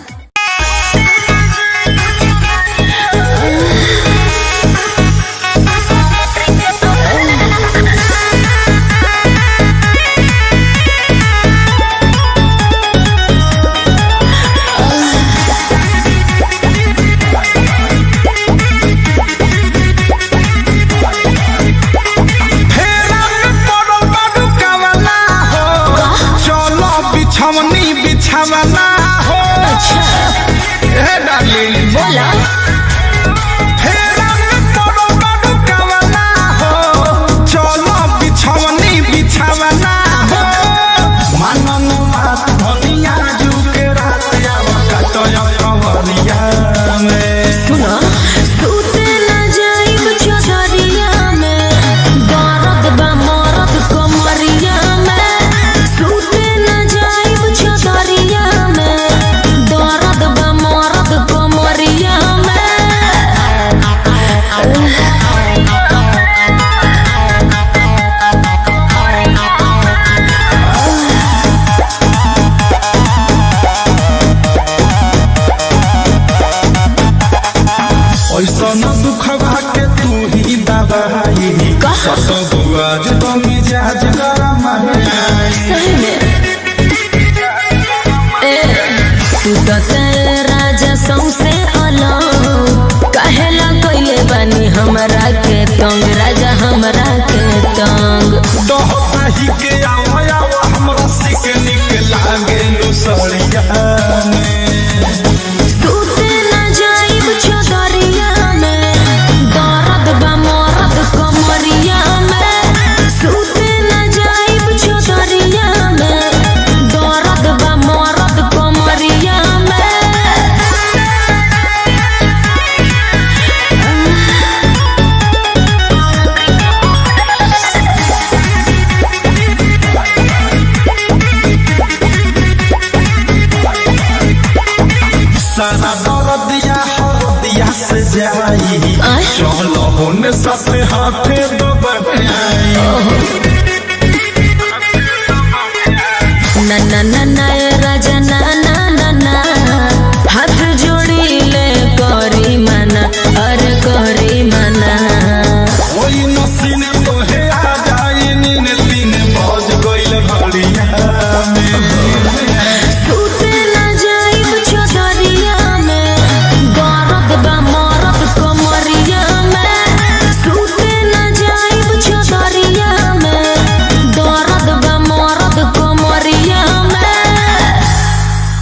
फेरा में पड़ल बाडू कावला हो चलो बिछवनी बिछवना हो ए डार्लिंग बोला फेरा में पड़ल बाडू कावला हो चलो बिछवनी बिछवना हो मनन बात धनिया जुके रात आवा कटय कवरिया में सुना सूते न जाइब चौधरिया में दर्द बा मरद कमरिया में सूते न जाइब चौधरिया में दर्द बा मरद कमरिया में ऐसा न दुखवा के तू ही दबाई सत बुआज तो मिजाज गरम है सही में ए तू तो तेरे राजा सौसे अलग कहेला कइले बानी हमरा के तंग राजा हमरा के तंग दोहता ही के आवा आवा हमरा सिक निक लागे नु सड़िया में सूते न जाइब चौधरिया में दर्द बा मरद कमरिया में सूते न जाइब चौधरिया में दर्द बा मरद कमरिया में सारा दर्दिया हरदिया से जाई आय? चलो होने साथे हाथे दबाई ना ना ना ना ए राजा ना ना ना ना हाथ जोड़ी ले करी मना अरे करी मना ओई नसीने तोहे आ जाई नीन तीन बज गइल घड़िया में सूते न जाइब चौधरिया में दर्द बा मरद कमरिया में सूते न जाइब चौधरिया में दर्द बा मरद कमरिया में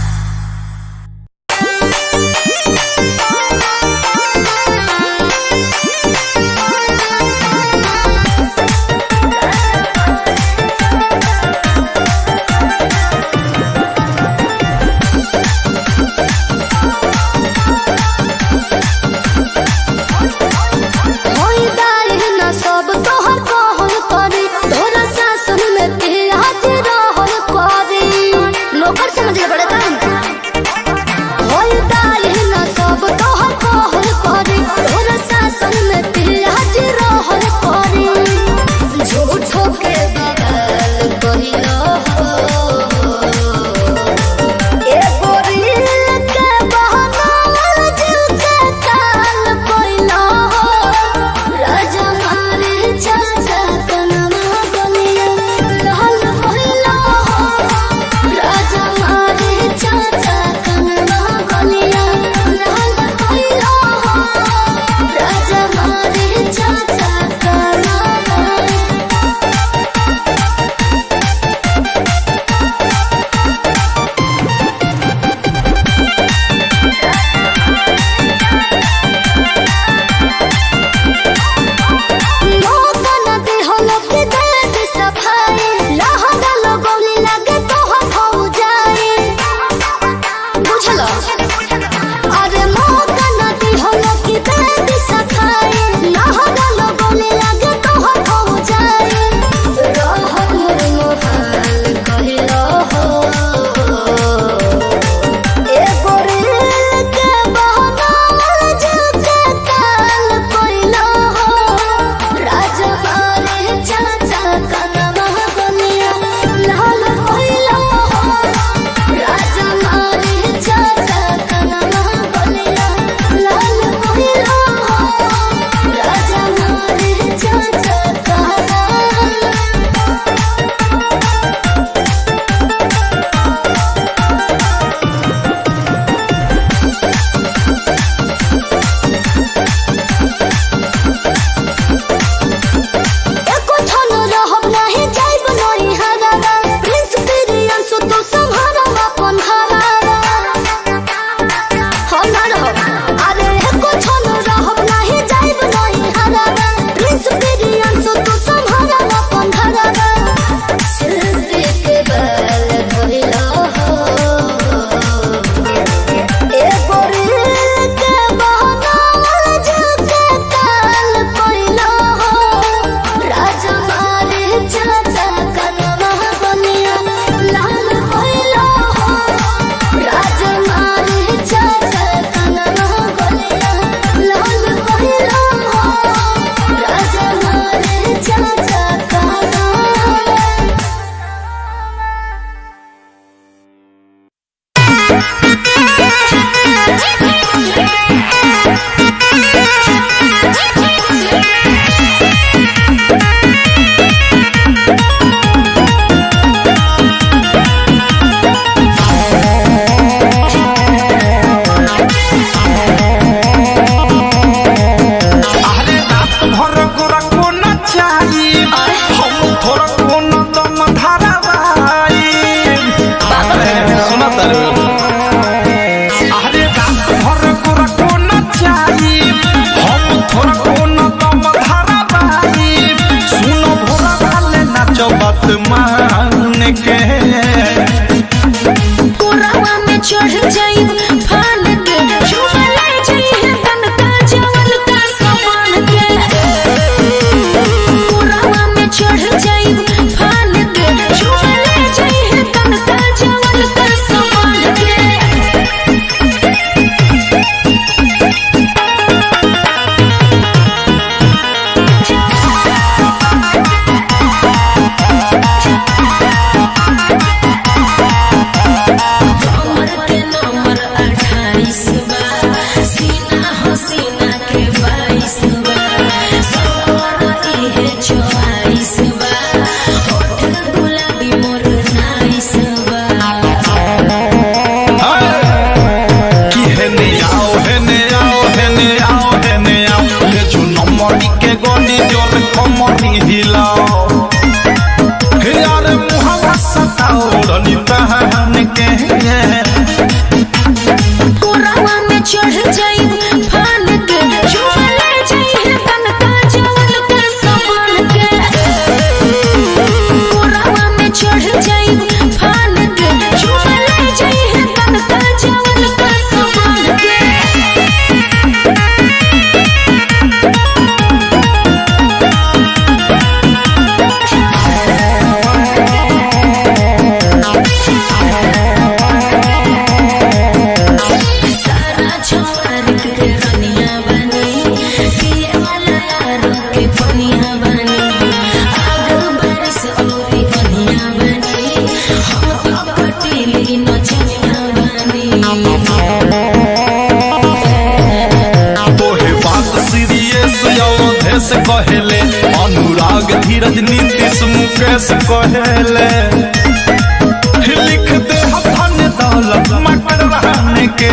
कहेले अनुराग धीरज नीतीश मुकेश कहेले लिख दे धन दौलत मकर रहने के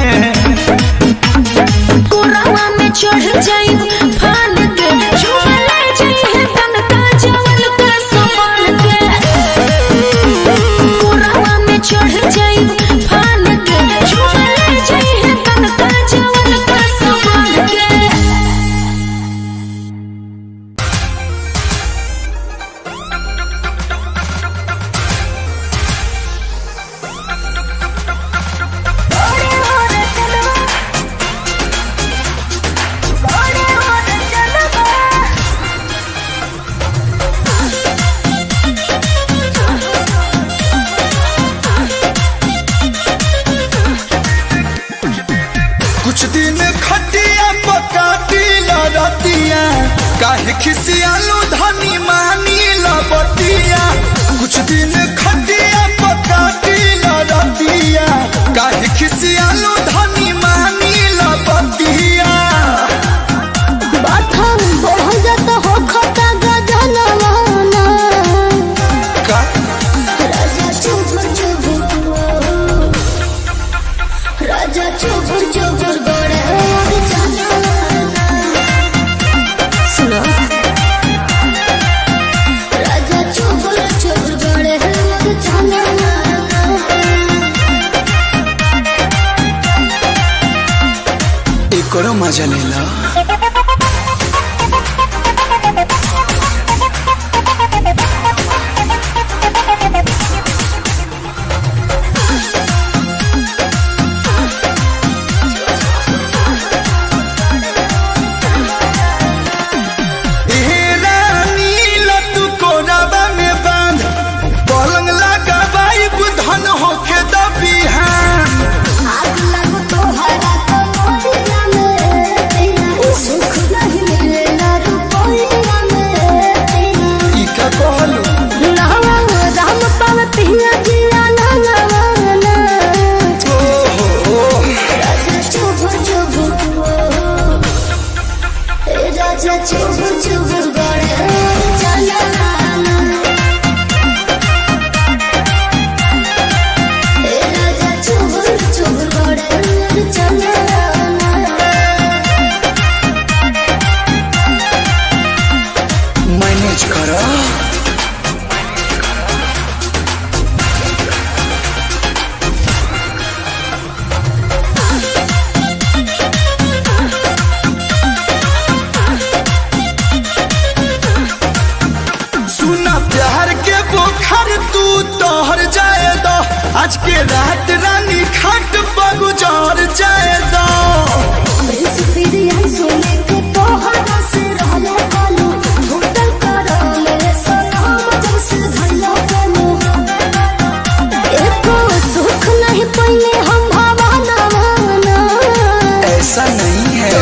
कोरावा में चढ़ जाई फान के झूले जाई तन का जवल का समान के कोरावा में चढ़ जाई फान के झूले जाई तन का जवल का समान के कुछ दिन खटिया पकाटी लड़तिया काहे खिसियालू धनी मानी लबतिया कुछ दिन खटिया पकाटी लड़तिया काहे खिसियालू धनी मानी लबतिया बाथम बढ़ जात हो खता गजनवाना का राजा चुबुर चुबुर राजा चुबुर चुबुर गोड़े और जनाना सुनो राजा चुबुर चुबुर गोड़े और जनाना एकरो मजा लेला पलंग लगा बाई धन होके दबिहान आग लगो तोहरा तो मोरिया में सुख नहीं मिलेला रुपया में ई का कहलू नावा राम पावतिया जिया नावाना राजा चुबुर चुबुर ए राजा चुबुर चुबुर गड़े चलाना ए राजा चुबुर चुबुर गड़े चलाना मैनेज कर सुना प्यार के बोखर तू तोहर जाए दो आज के रात रानी खट बगुजार जाए दो ऐसा नहीं है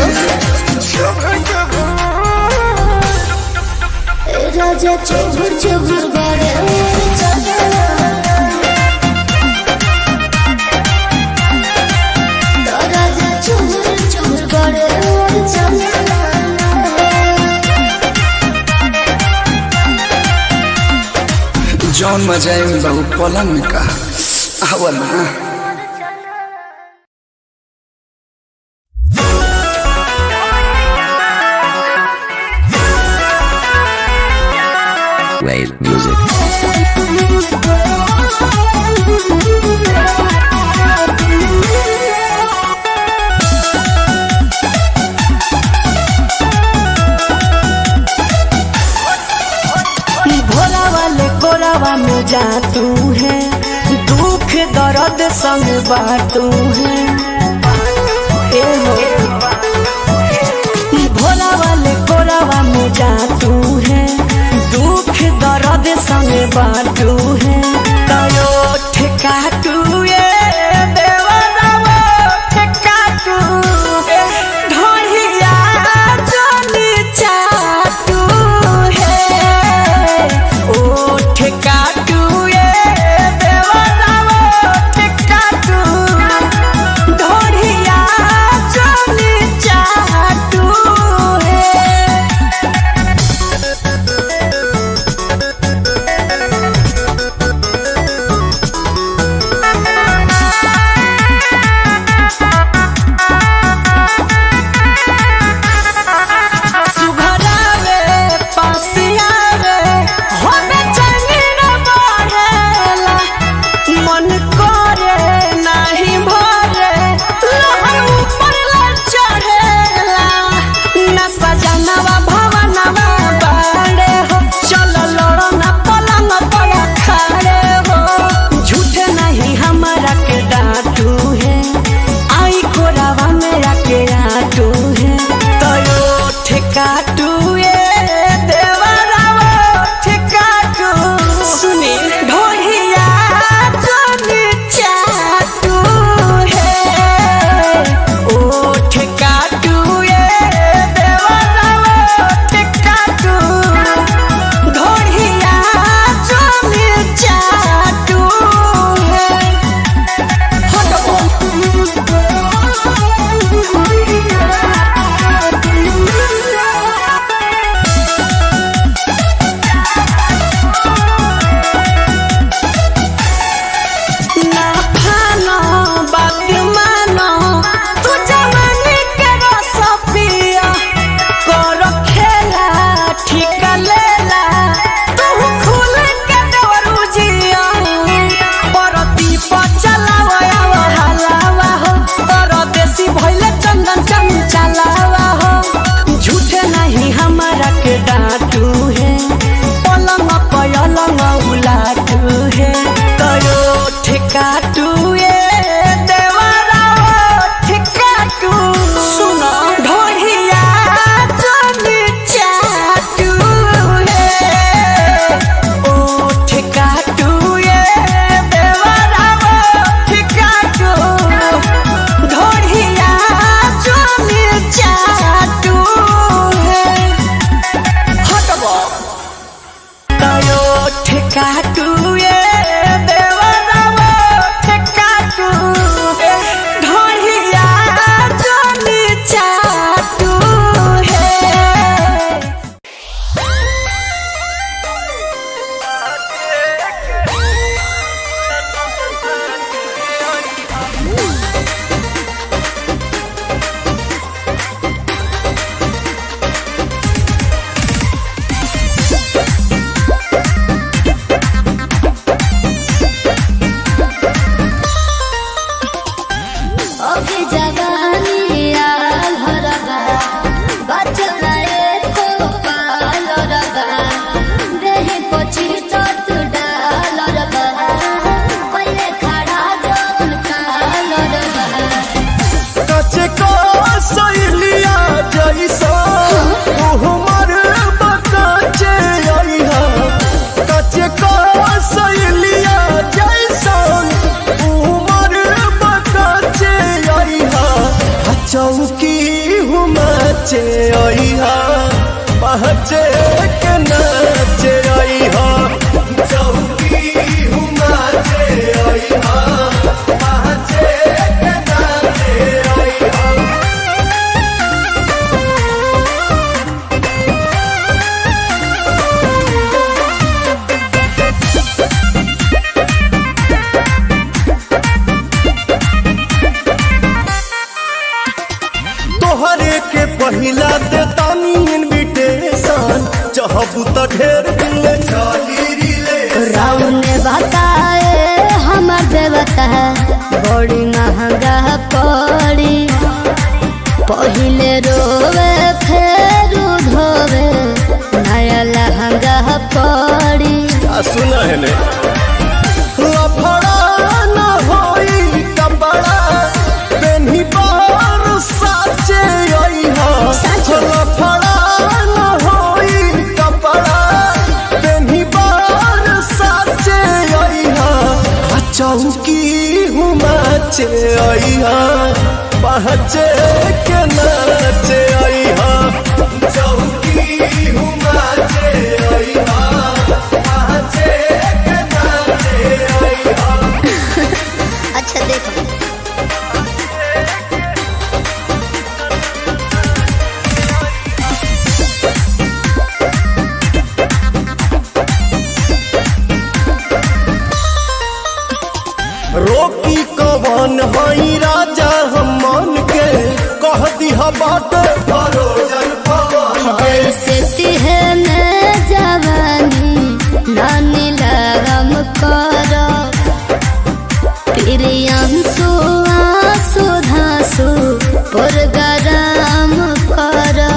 राजा चुबुर चुबुर गड़े चला राजा चुबुर चुबुर गड़े चला जौन मजा है बहु पलंग में का आवला Wave music. भोला वाले कोरावा में जा तू है दुख दर्द संग बाटू है ए हो भोला वाले कोरावा में जा तू है दुख दर्द संग बाटू है तयो ठेका तू ये देवरावा ठेका तू ढोलिया जोनी चाटू है ओ ठेका तू ये देवरावा ठेका तू ढोलिया जोनी हा पहचे के नाचे आई हा चौकी हुमाचे आई हा पहचे के नाचे आई हा तोहरे के पहिला दे तानी इनविटेशन चाहबू त ढेर दिन ले चली रिले राउर ने बताए हमर देवता बड़ी महंगा पड़ी पहिले रोवे फेर धोवे नया लहंगा पड़ी आ सुना है ने लफड़ा न होई कपड़ा पेन्ही बार साचे आई हा लफड़ा न होई कपड़ा पेन्ही बार साचे आई हा आ चौकी हुमाचे आई हा पहचे के नाचे आई हा चौकी हुमाचे आई हा पहचे के नाचे आई हा अच्छा देखो रोकी कवन हई राजा हम मन के कह दिहा बाट भरोजन पवन ऐसे तिहने जवानी नानी लगम करो प्रियंसु आंसू धांसु पुरगराम करो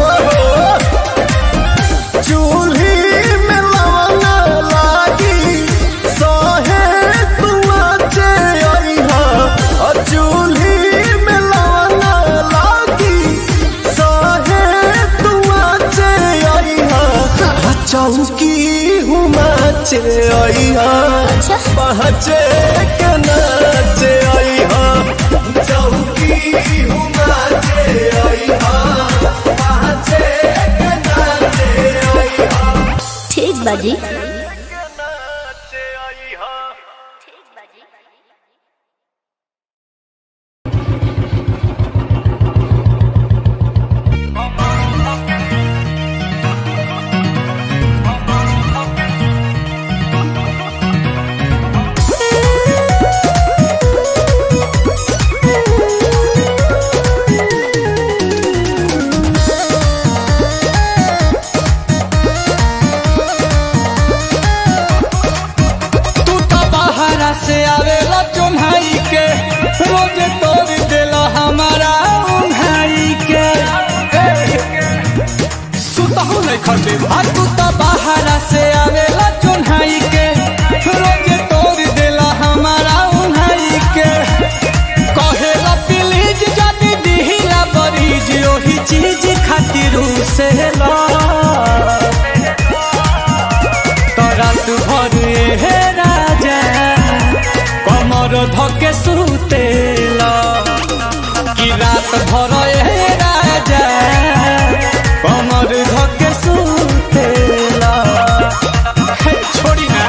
चूल्ही में लवन लागी सहे तुआचे अइहा अ चूल्ही में लवन लागी सहे तुआचे अइहा अ चौकी हुमाचे अइहा पहचे के नाचे अइहा चौकी हुमाचे अइहा पहचे के नाचे अइहा ठीक बाजी तू तो बाहरा से आवेला चुन्हाई के रोज तोड़ देला हमारा उन्हाई के सुतहु नहीं खटे आ तू तो बाहरा से आवेला चुन्हाई के रोज तोड़ देला हमारा उन्हाई के कहेला प्लीज जानी दिहिला बरीज ओही चीज खातिर से ला रात भर हे राजा कमर धके सुतेला कि रात भर हे राजा कमर धके सुतेला हे, छोड़ी ना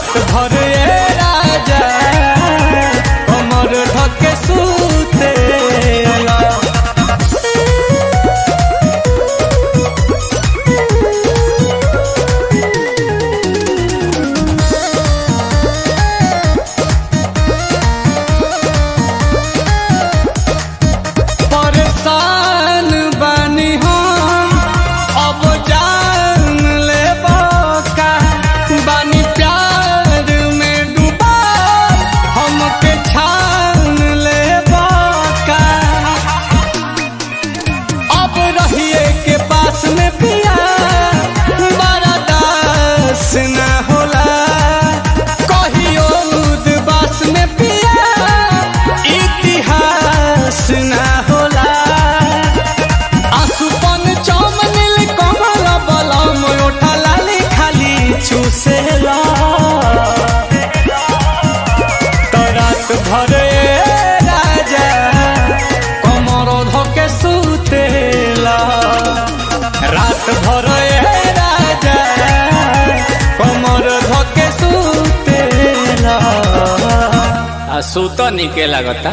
रात भर ए राजा कमर धके सुतेला परेशान बानी हम अब जान ले का बानी प्यार में डूबा हमके छान ले का अब रहिए के पास में पिया बड़ा दास न होला कहियो उदबास में पिया इतिहास न होला आसुपन चमनिल कमल बलम ओठा लाली खाली चूसेला तो रात भर ए राजा कमर धके सुतेला रात भर ए राजा कमर धके सुतेला आ सुत निके लागता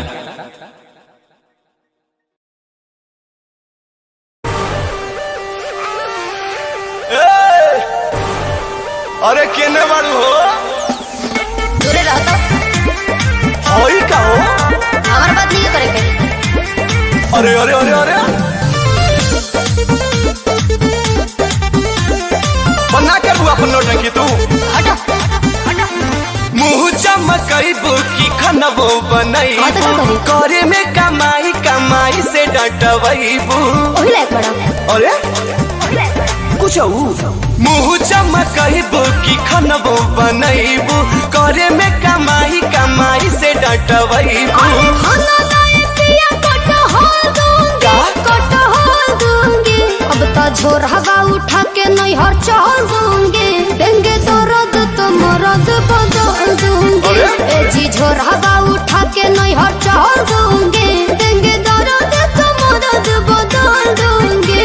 अरे केने बाड़ू हो दूरे रहो तो होई का हो हमारे बात नहीं करे के अरे अरे अरे अरे बना के बुआ अपन नौटंकी तू हटो मुंह चमकैबू की खनबो हाँ तो बनैबू का करी? करे में कमाई कमाई से डटबैबू वही लायक बड़ा अरे कुछ मुंह चमकैबू की खनबो बनैबू करे में कमाई कमाई से डटबैबू खाना लाए पिया कटहल दूंगी का? कटहल दूंगी अब तो झोर हवा उठा के नहीं हर चल दूंगी देंगे तो रद तो मरद बदल दूंगी अरे? ए जी झोर हवा उठा के नहीं हर चल दूंगी देंगे तो रद तो मरद बदल दूंगी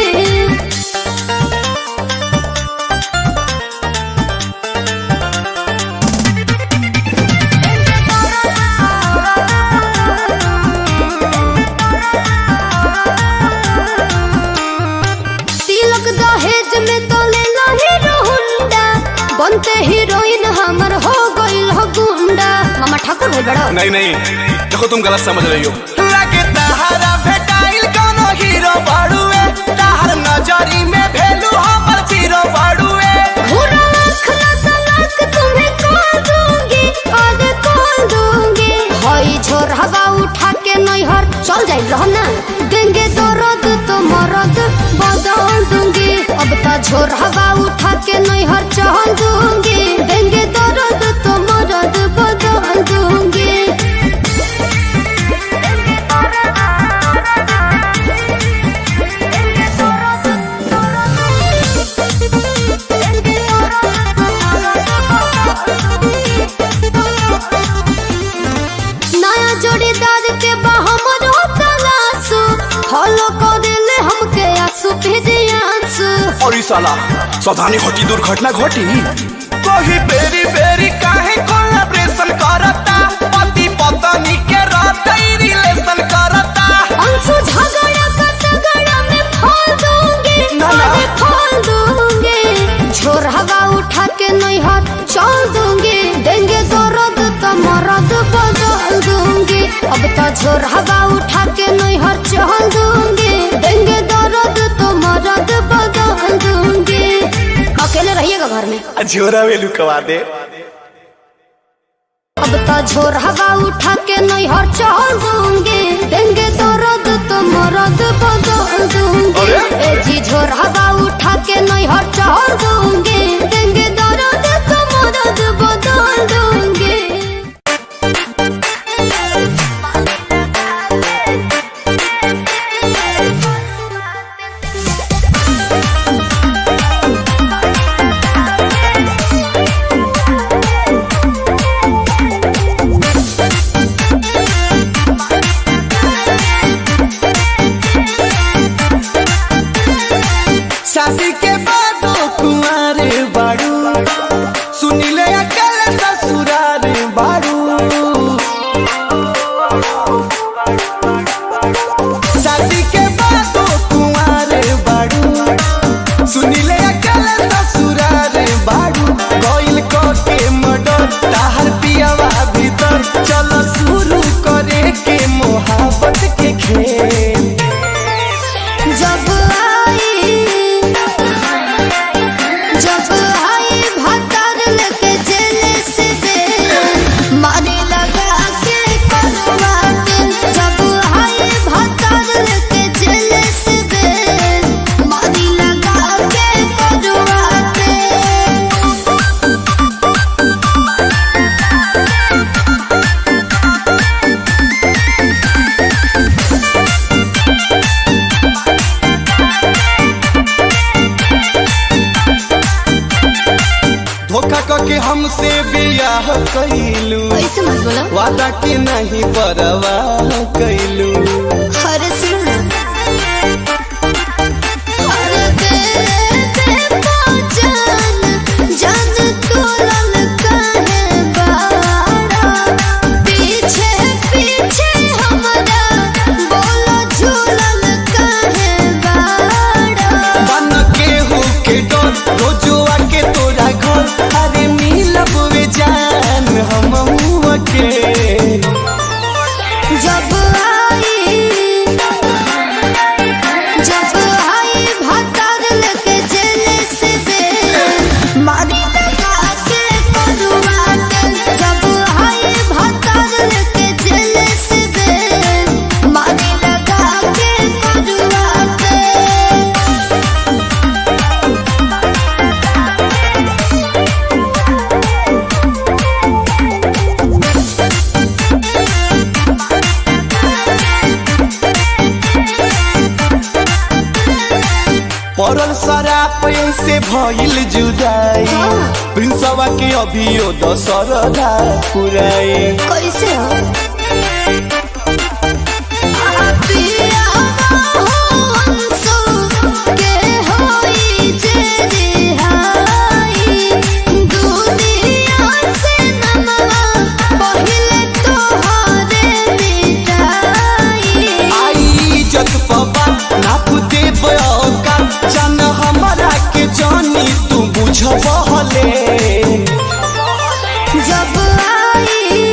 तिलक दहेज में तो लेला हीरो हुंडा बनते हीरोइन हमर हो गइल हो गुंडा मामा ठाकुर भाई बड़ा नहीं नहीं देखो तुम गलत समझ रही हो लगे तहारा भेटाइल कोनो हीरो बाड़ुए तहार नजरी में भेलू हमर जीरो बाड़ुए भूरा आँख लगा लाख तुम्हें कॉल दूंगी आगे कॉल दूंगी हई झोर हवा उठा के नहीं हर चल जाइल रहो ना देंगे तो रद तो मरद बदल दूंगी अब तो झोर हवा उठा के नहीं हर चल दूंगी देंगे तो रद तो मरद बदल दूंगी नया जोड़ीदार के बहमर तलाशु फॉलो कर दिले हमके आंसू भेजियांसु और ई साला सावधानी घटी दुर्घटना घटी कोही बेरी बेरी काहे कोलैबोरेशन करता पति पत्नी के रहते रिलेशन करता अंशु झगड़ा का तगड़ा में खोल दूंगी ना, ना। अरे खोल दूंगी झोर हवा उठा के नहीं हाथ चल दूंगी देंगे तो रद तो मरद बदल दूंगी अब तो झोर हवा उठा के नहीं हाथ चल दूंगी देंगे तो रद तो मरद बदल दूंगी अकेले रहिएगा घर में झोरा वेलू कवा दे अब तो झोर हवा उठा के नहीं हर चल दूंगी देंगे तो रद तो मरद बदल दूंगी अरे? ए जी झोर हवा उठा के नहीं हर चल दूंगी देंगे तो रद तो मरद बदल दूंगी शादी के बाद कुंवारे बाड़ू सुनिले अकल अकेले ससुरार बारू शादी के बाद कुंवार बारू सुनीले अकेले ससुरार बारू कोइल को के मडर ताहर पियावा भीतर चलो शुरू करे के मोहब्बत के खेल जब आई जब आई भतर लेके जेल से दे मारी लगा के करवा के जब आई भतर लेके जेल से दे मारी लगा के करवा के धोखा करके हमसे बियाह कैलू ऐसे मत बोलो वादा के नहीं परवाह कैलू हर सुन हर दे दे पहचान जान तोलन काहे बाड़ा पीछे पीछे हमरा बोलो झूलन काहे बाड़ा बन के हो के डर रोजुआ के तोरा घर अरे मिलब वे जान हम के जब आई जब आई भतर लेके जेल से दे मारी लगा के करुआ के जब आई भतर लेके जेल से दे मारी लगा के करुआ के पड़ल शराब से भइल जुदाई प्रिंसवा के अभियो दशरदा पुराई कैसे हो पिया हंसो के होई जे रिहाई दुनिया से नमवा पहिले तोहरे मिटाई आई इज्जत पबा नाप दे बयोका जान हमरा के जानी तू बुझबहले जब आई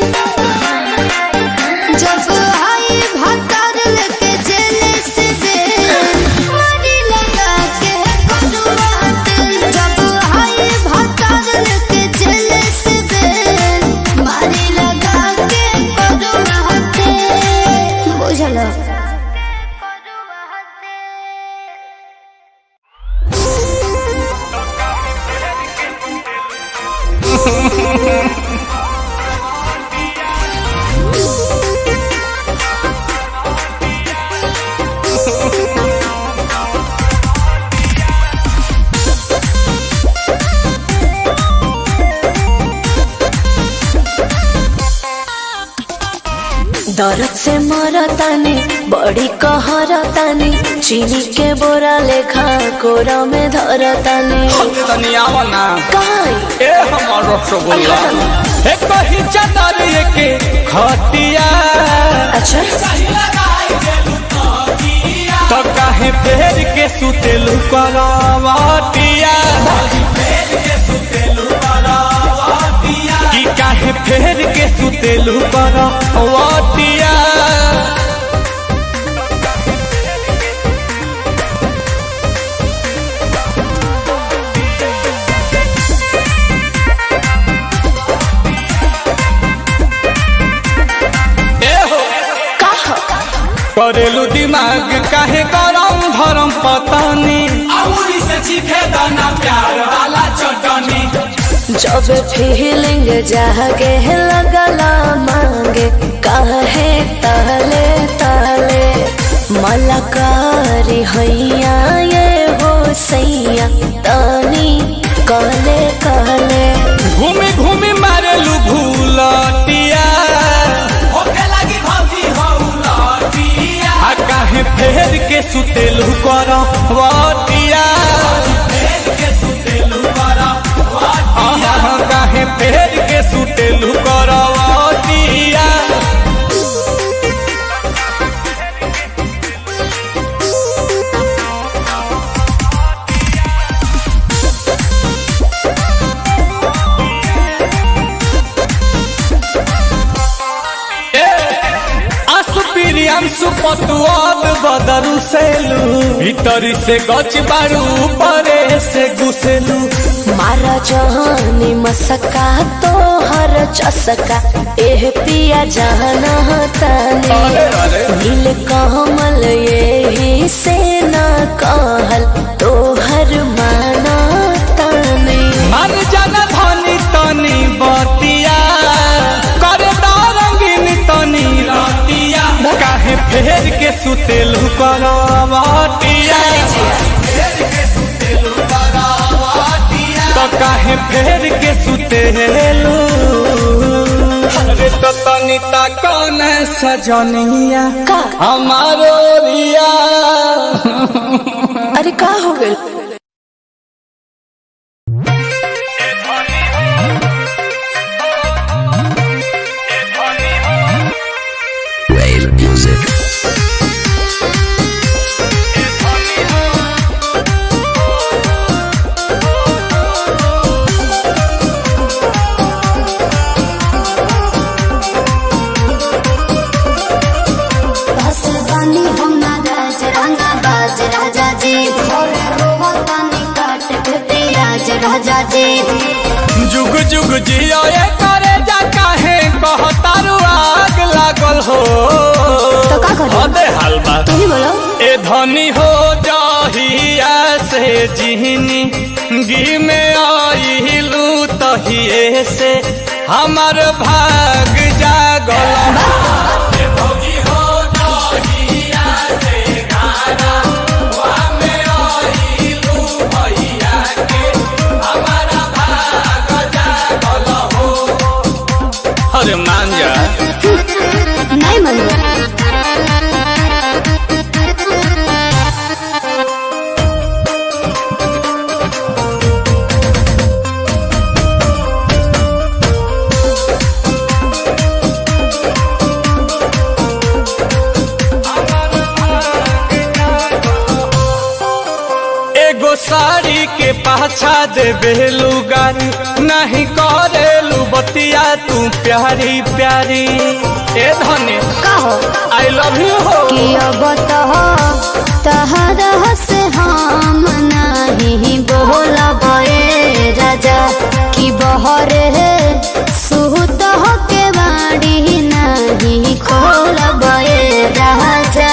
जब आई भतर लेके जेल से दे मारी लगा के करुआत जब आई भतर लेके जेल से दे मारी लगा के करुआत बुझलो दर्द से मरतानी बड़ी कहरतानी चीनी के बोरा लेखा कोरा में धरतानी तनी आवा ना काई ए हमर रसगुल्ला ए कही चादर के खटिया अच्छा तो काहे फेर के सुतेलु करवटिया की काहे फेर के सुतेलु करवटिया ए हो करेलू दिमाग काहे गरम धरम पतानी अमूरी से चीखे दाना प्यार वाला चटनी जब फीलिंग जागे लगला मांगे काहे ताले ताले मलकारी हैया ये हो सैया तानी कहले कहले घूमी घूमी मारेलू भूलटिया आ काहे फेर के सुतेलू करवटिया आहा, काहे फेर पतुआब बदरू सेलू भीतरी से गच बारू परे से घुसेलू मारा जहानी मसका तो हर चसका एह पिया जाना ताने अरे अरे नील कमल यही से ना कहल तो हर माना ताने मन जन धनी तनी बतिया कर रंगीन तनी रतिया काहे फेर के सुतेलू करवटिया तो काहे फेर के सुतेलू अरे तो तनी ता कौन सजनिया का हमारो रिया अरे का हो गइल Wave music. बस बानी हम ना राज रंगा बाज राजा जी भोर रोवतानी काट के राज राजा जी जुग जुग जियो ये करे जा काहे कहतारू आग लागल हो तो का करी? अबे हलवा तू ही बोलो ए धनी हो जाहिया से जिहनी गी में आइलू तहिए से हमर भाग जागल ए भौजी हो जाहिया से गाना वा में आइलू भैया के हमारा भाग जागल हो अरे मान जा नहीं मनवा एगो साड़ी के पाछा दे बेलू गारी नहीं करेलू बतिया तू प्यारी प्यारी ए धने का हो आई लव यू हो कि अब तो तहरा से हम नहीं बोलब ए राजा कि बहरे सुत हो के बाड़ी नहीं खोलब ए राजा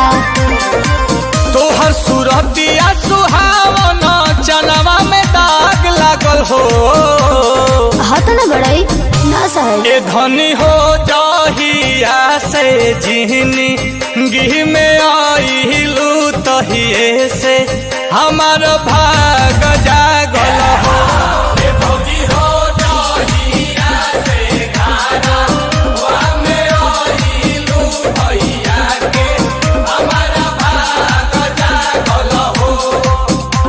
तोहर सूरतिया सुहावन चनवा में दाग लागल हो हाथ न बड़ाई ना सहज ए धनी हो जाहिया से जिहनी गिह में आइलू तहिए से हमार भाग जागल हो ए भौजी हो जाहिया से गाना वा में आइलू भैया के हमार भाग जागल हो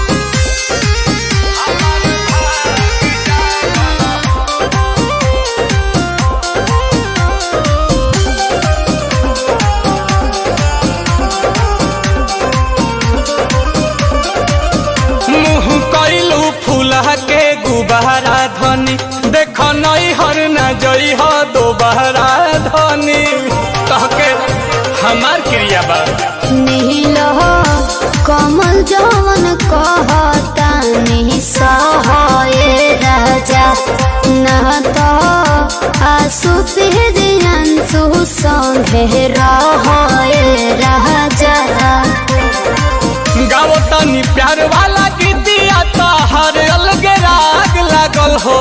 मुँह कैलू फूला के गुबारा धनी देख नई हर न जई हो दोबारा धनी कह के हमार क्रिया बा नील हो कमल जवन कहता नहीं सहे राजा न तो आसु अंशु संगे रहे राजा गाओ तनी प्यार वाला गीतिया तो हर अलग राग लागल हो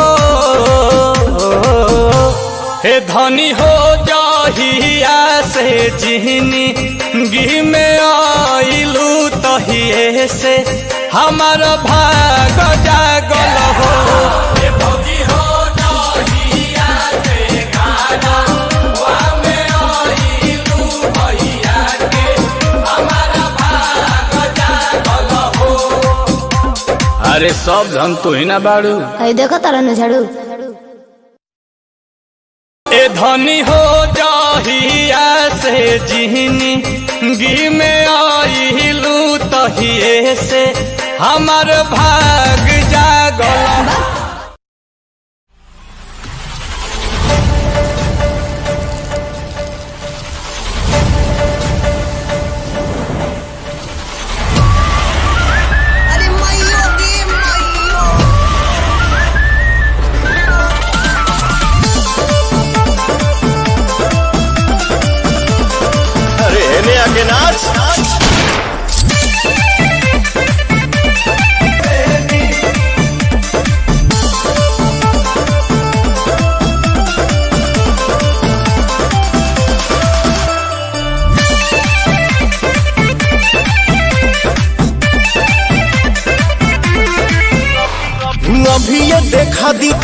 हे धनी हो जाहिया से जिहनी गी में आइलू तहिए से हमार भाग जागल हो हे भौजी हो जाहिया से गाना वा में आइलू भैया के हमारा भाग जागल हो अरे सब धन तू ही ना बाड़ू है देखो तारा न झाड़ू ए धनी हो जाहिया से जिहनी गी में आइलू तहिए से हमार भाग जागल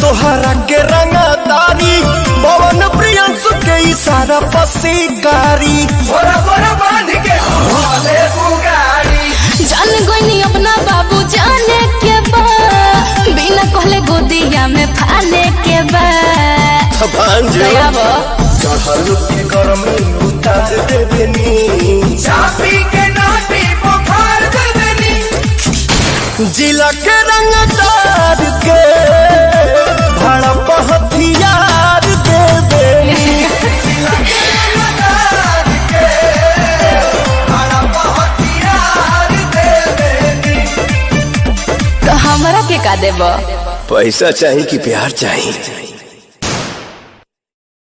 तोहरा के रंगदारी पवन प्रियंसु के इशारा पसीकारी बोरा बोरा बांध के हवाले बुगारी जान गईनी अपना बाबू जाने के बा बिना कहले गोदिया में फाले के बा भांज दयावा चढ़ल के गरमी उतार देबनी चापी के नाटी बुखार देबनी जिला के रंगदार के भड़प हथियार देबनी जिला के रंगदार के भड़प हथियार देबनी तो हमरा के का देबा पैसा चाहिए कि प्यार चाहिए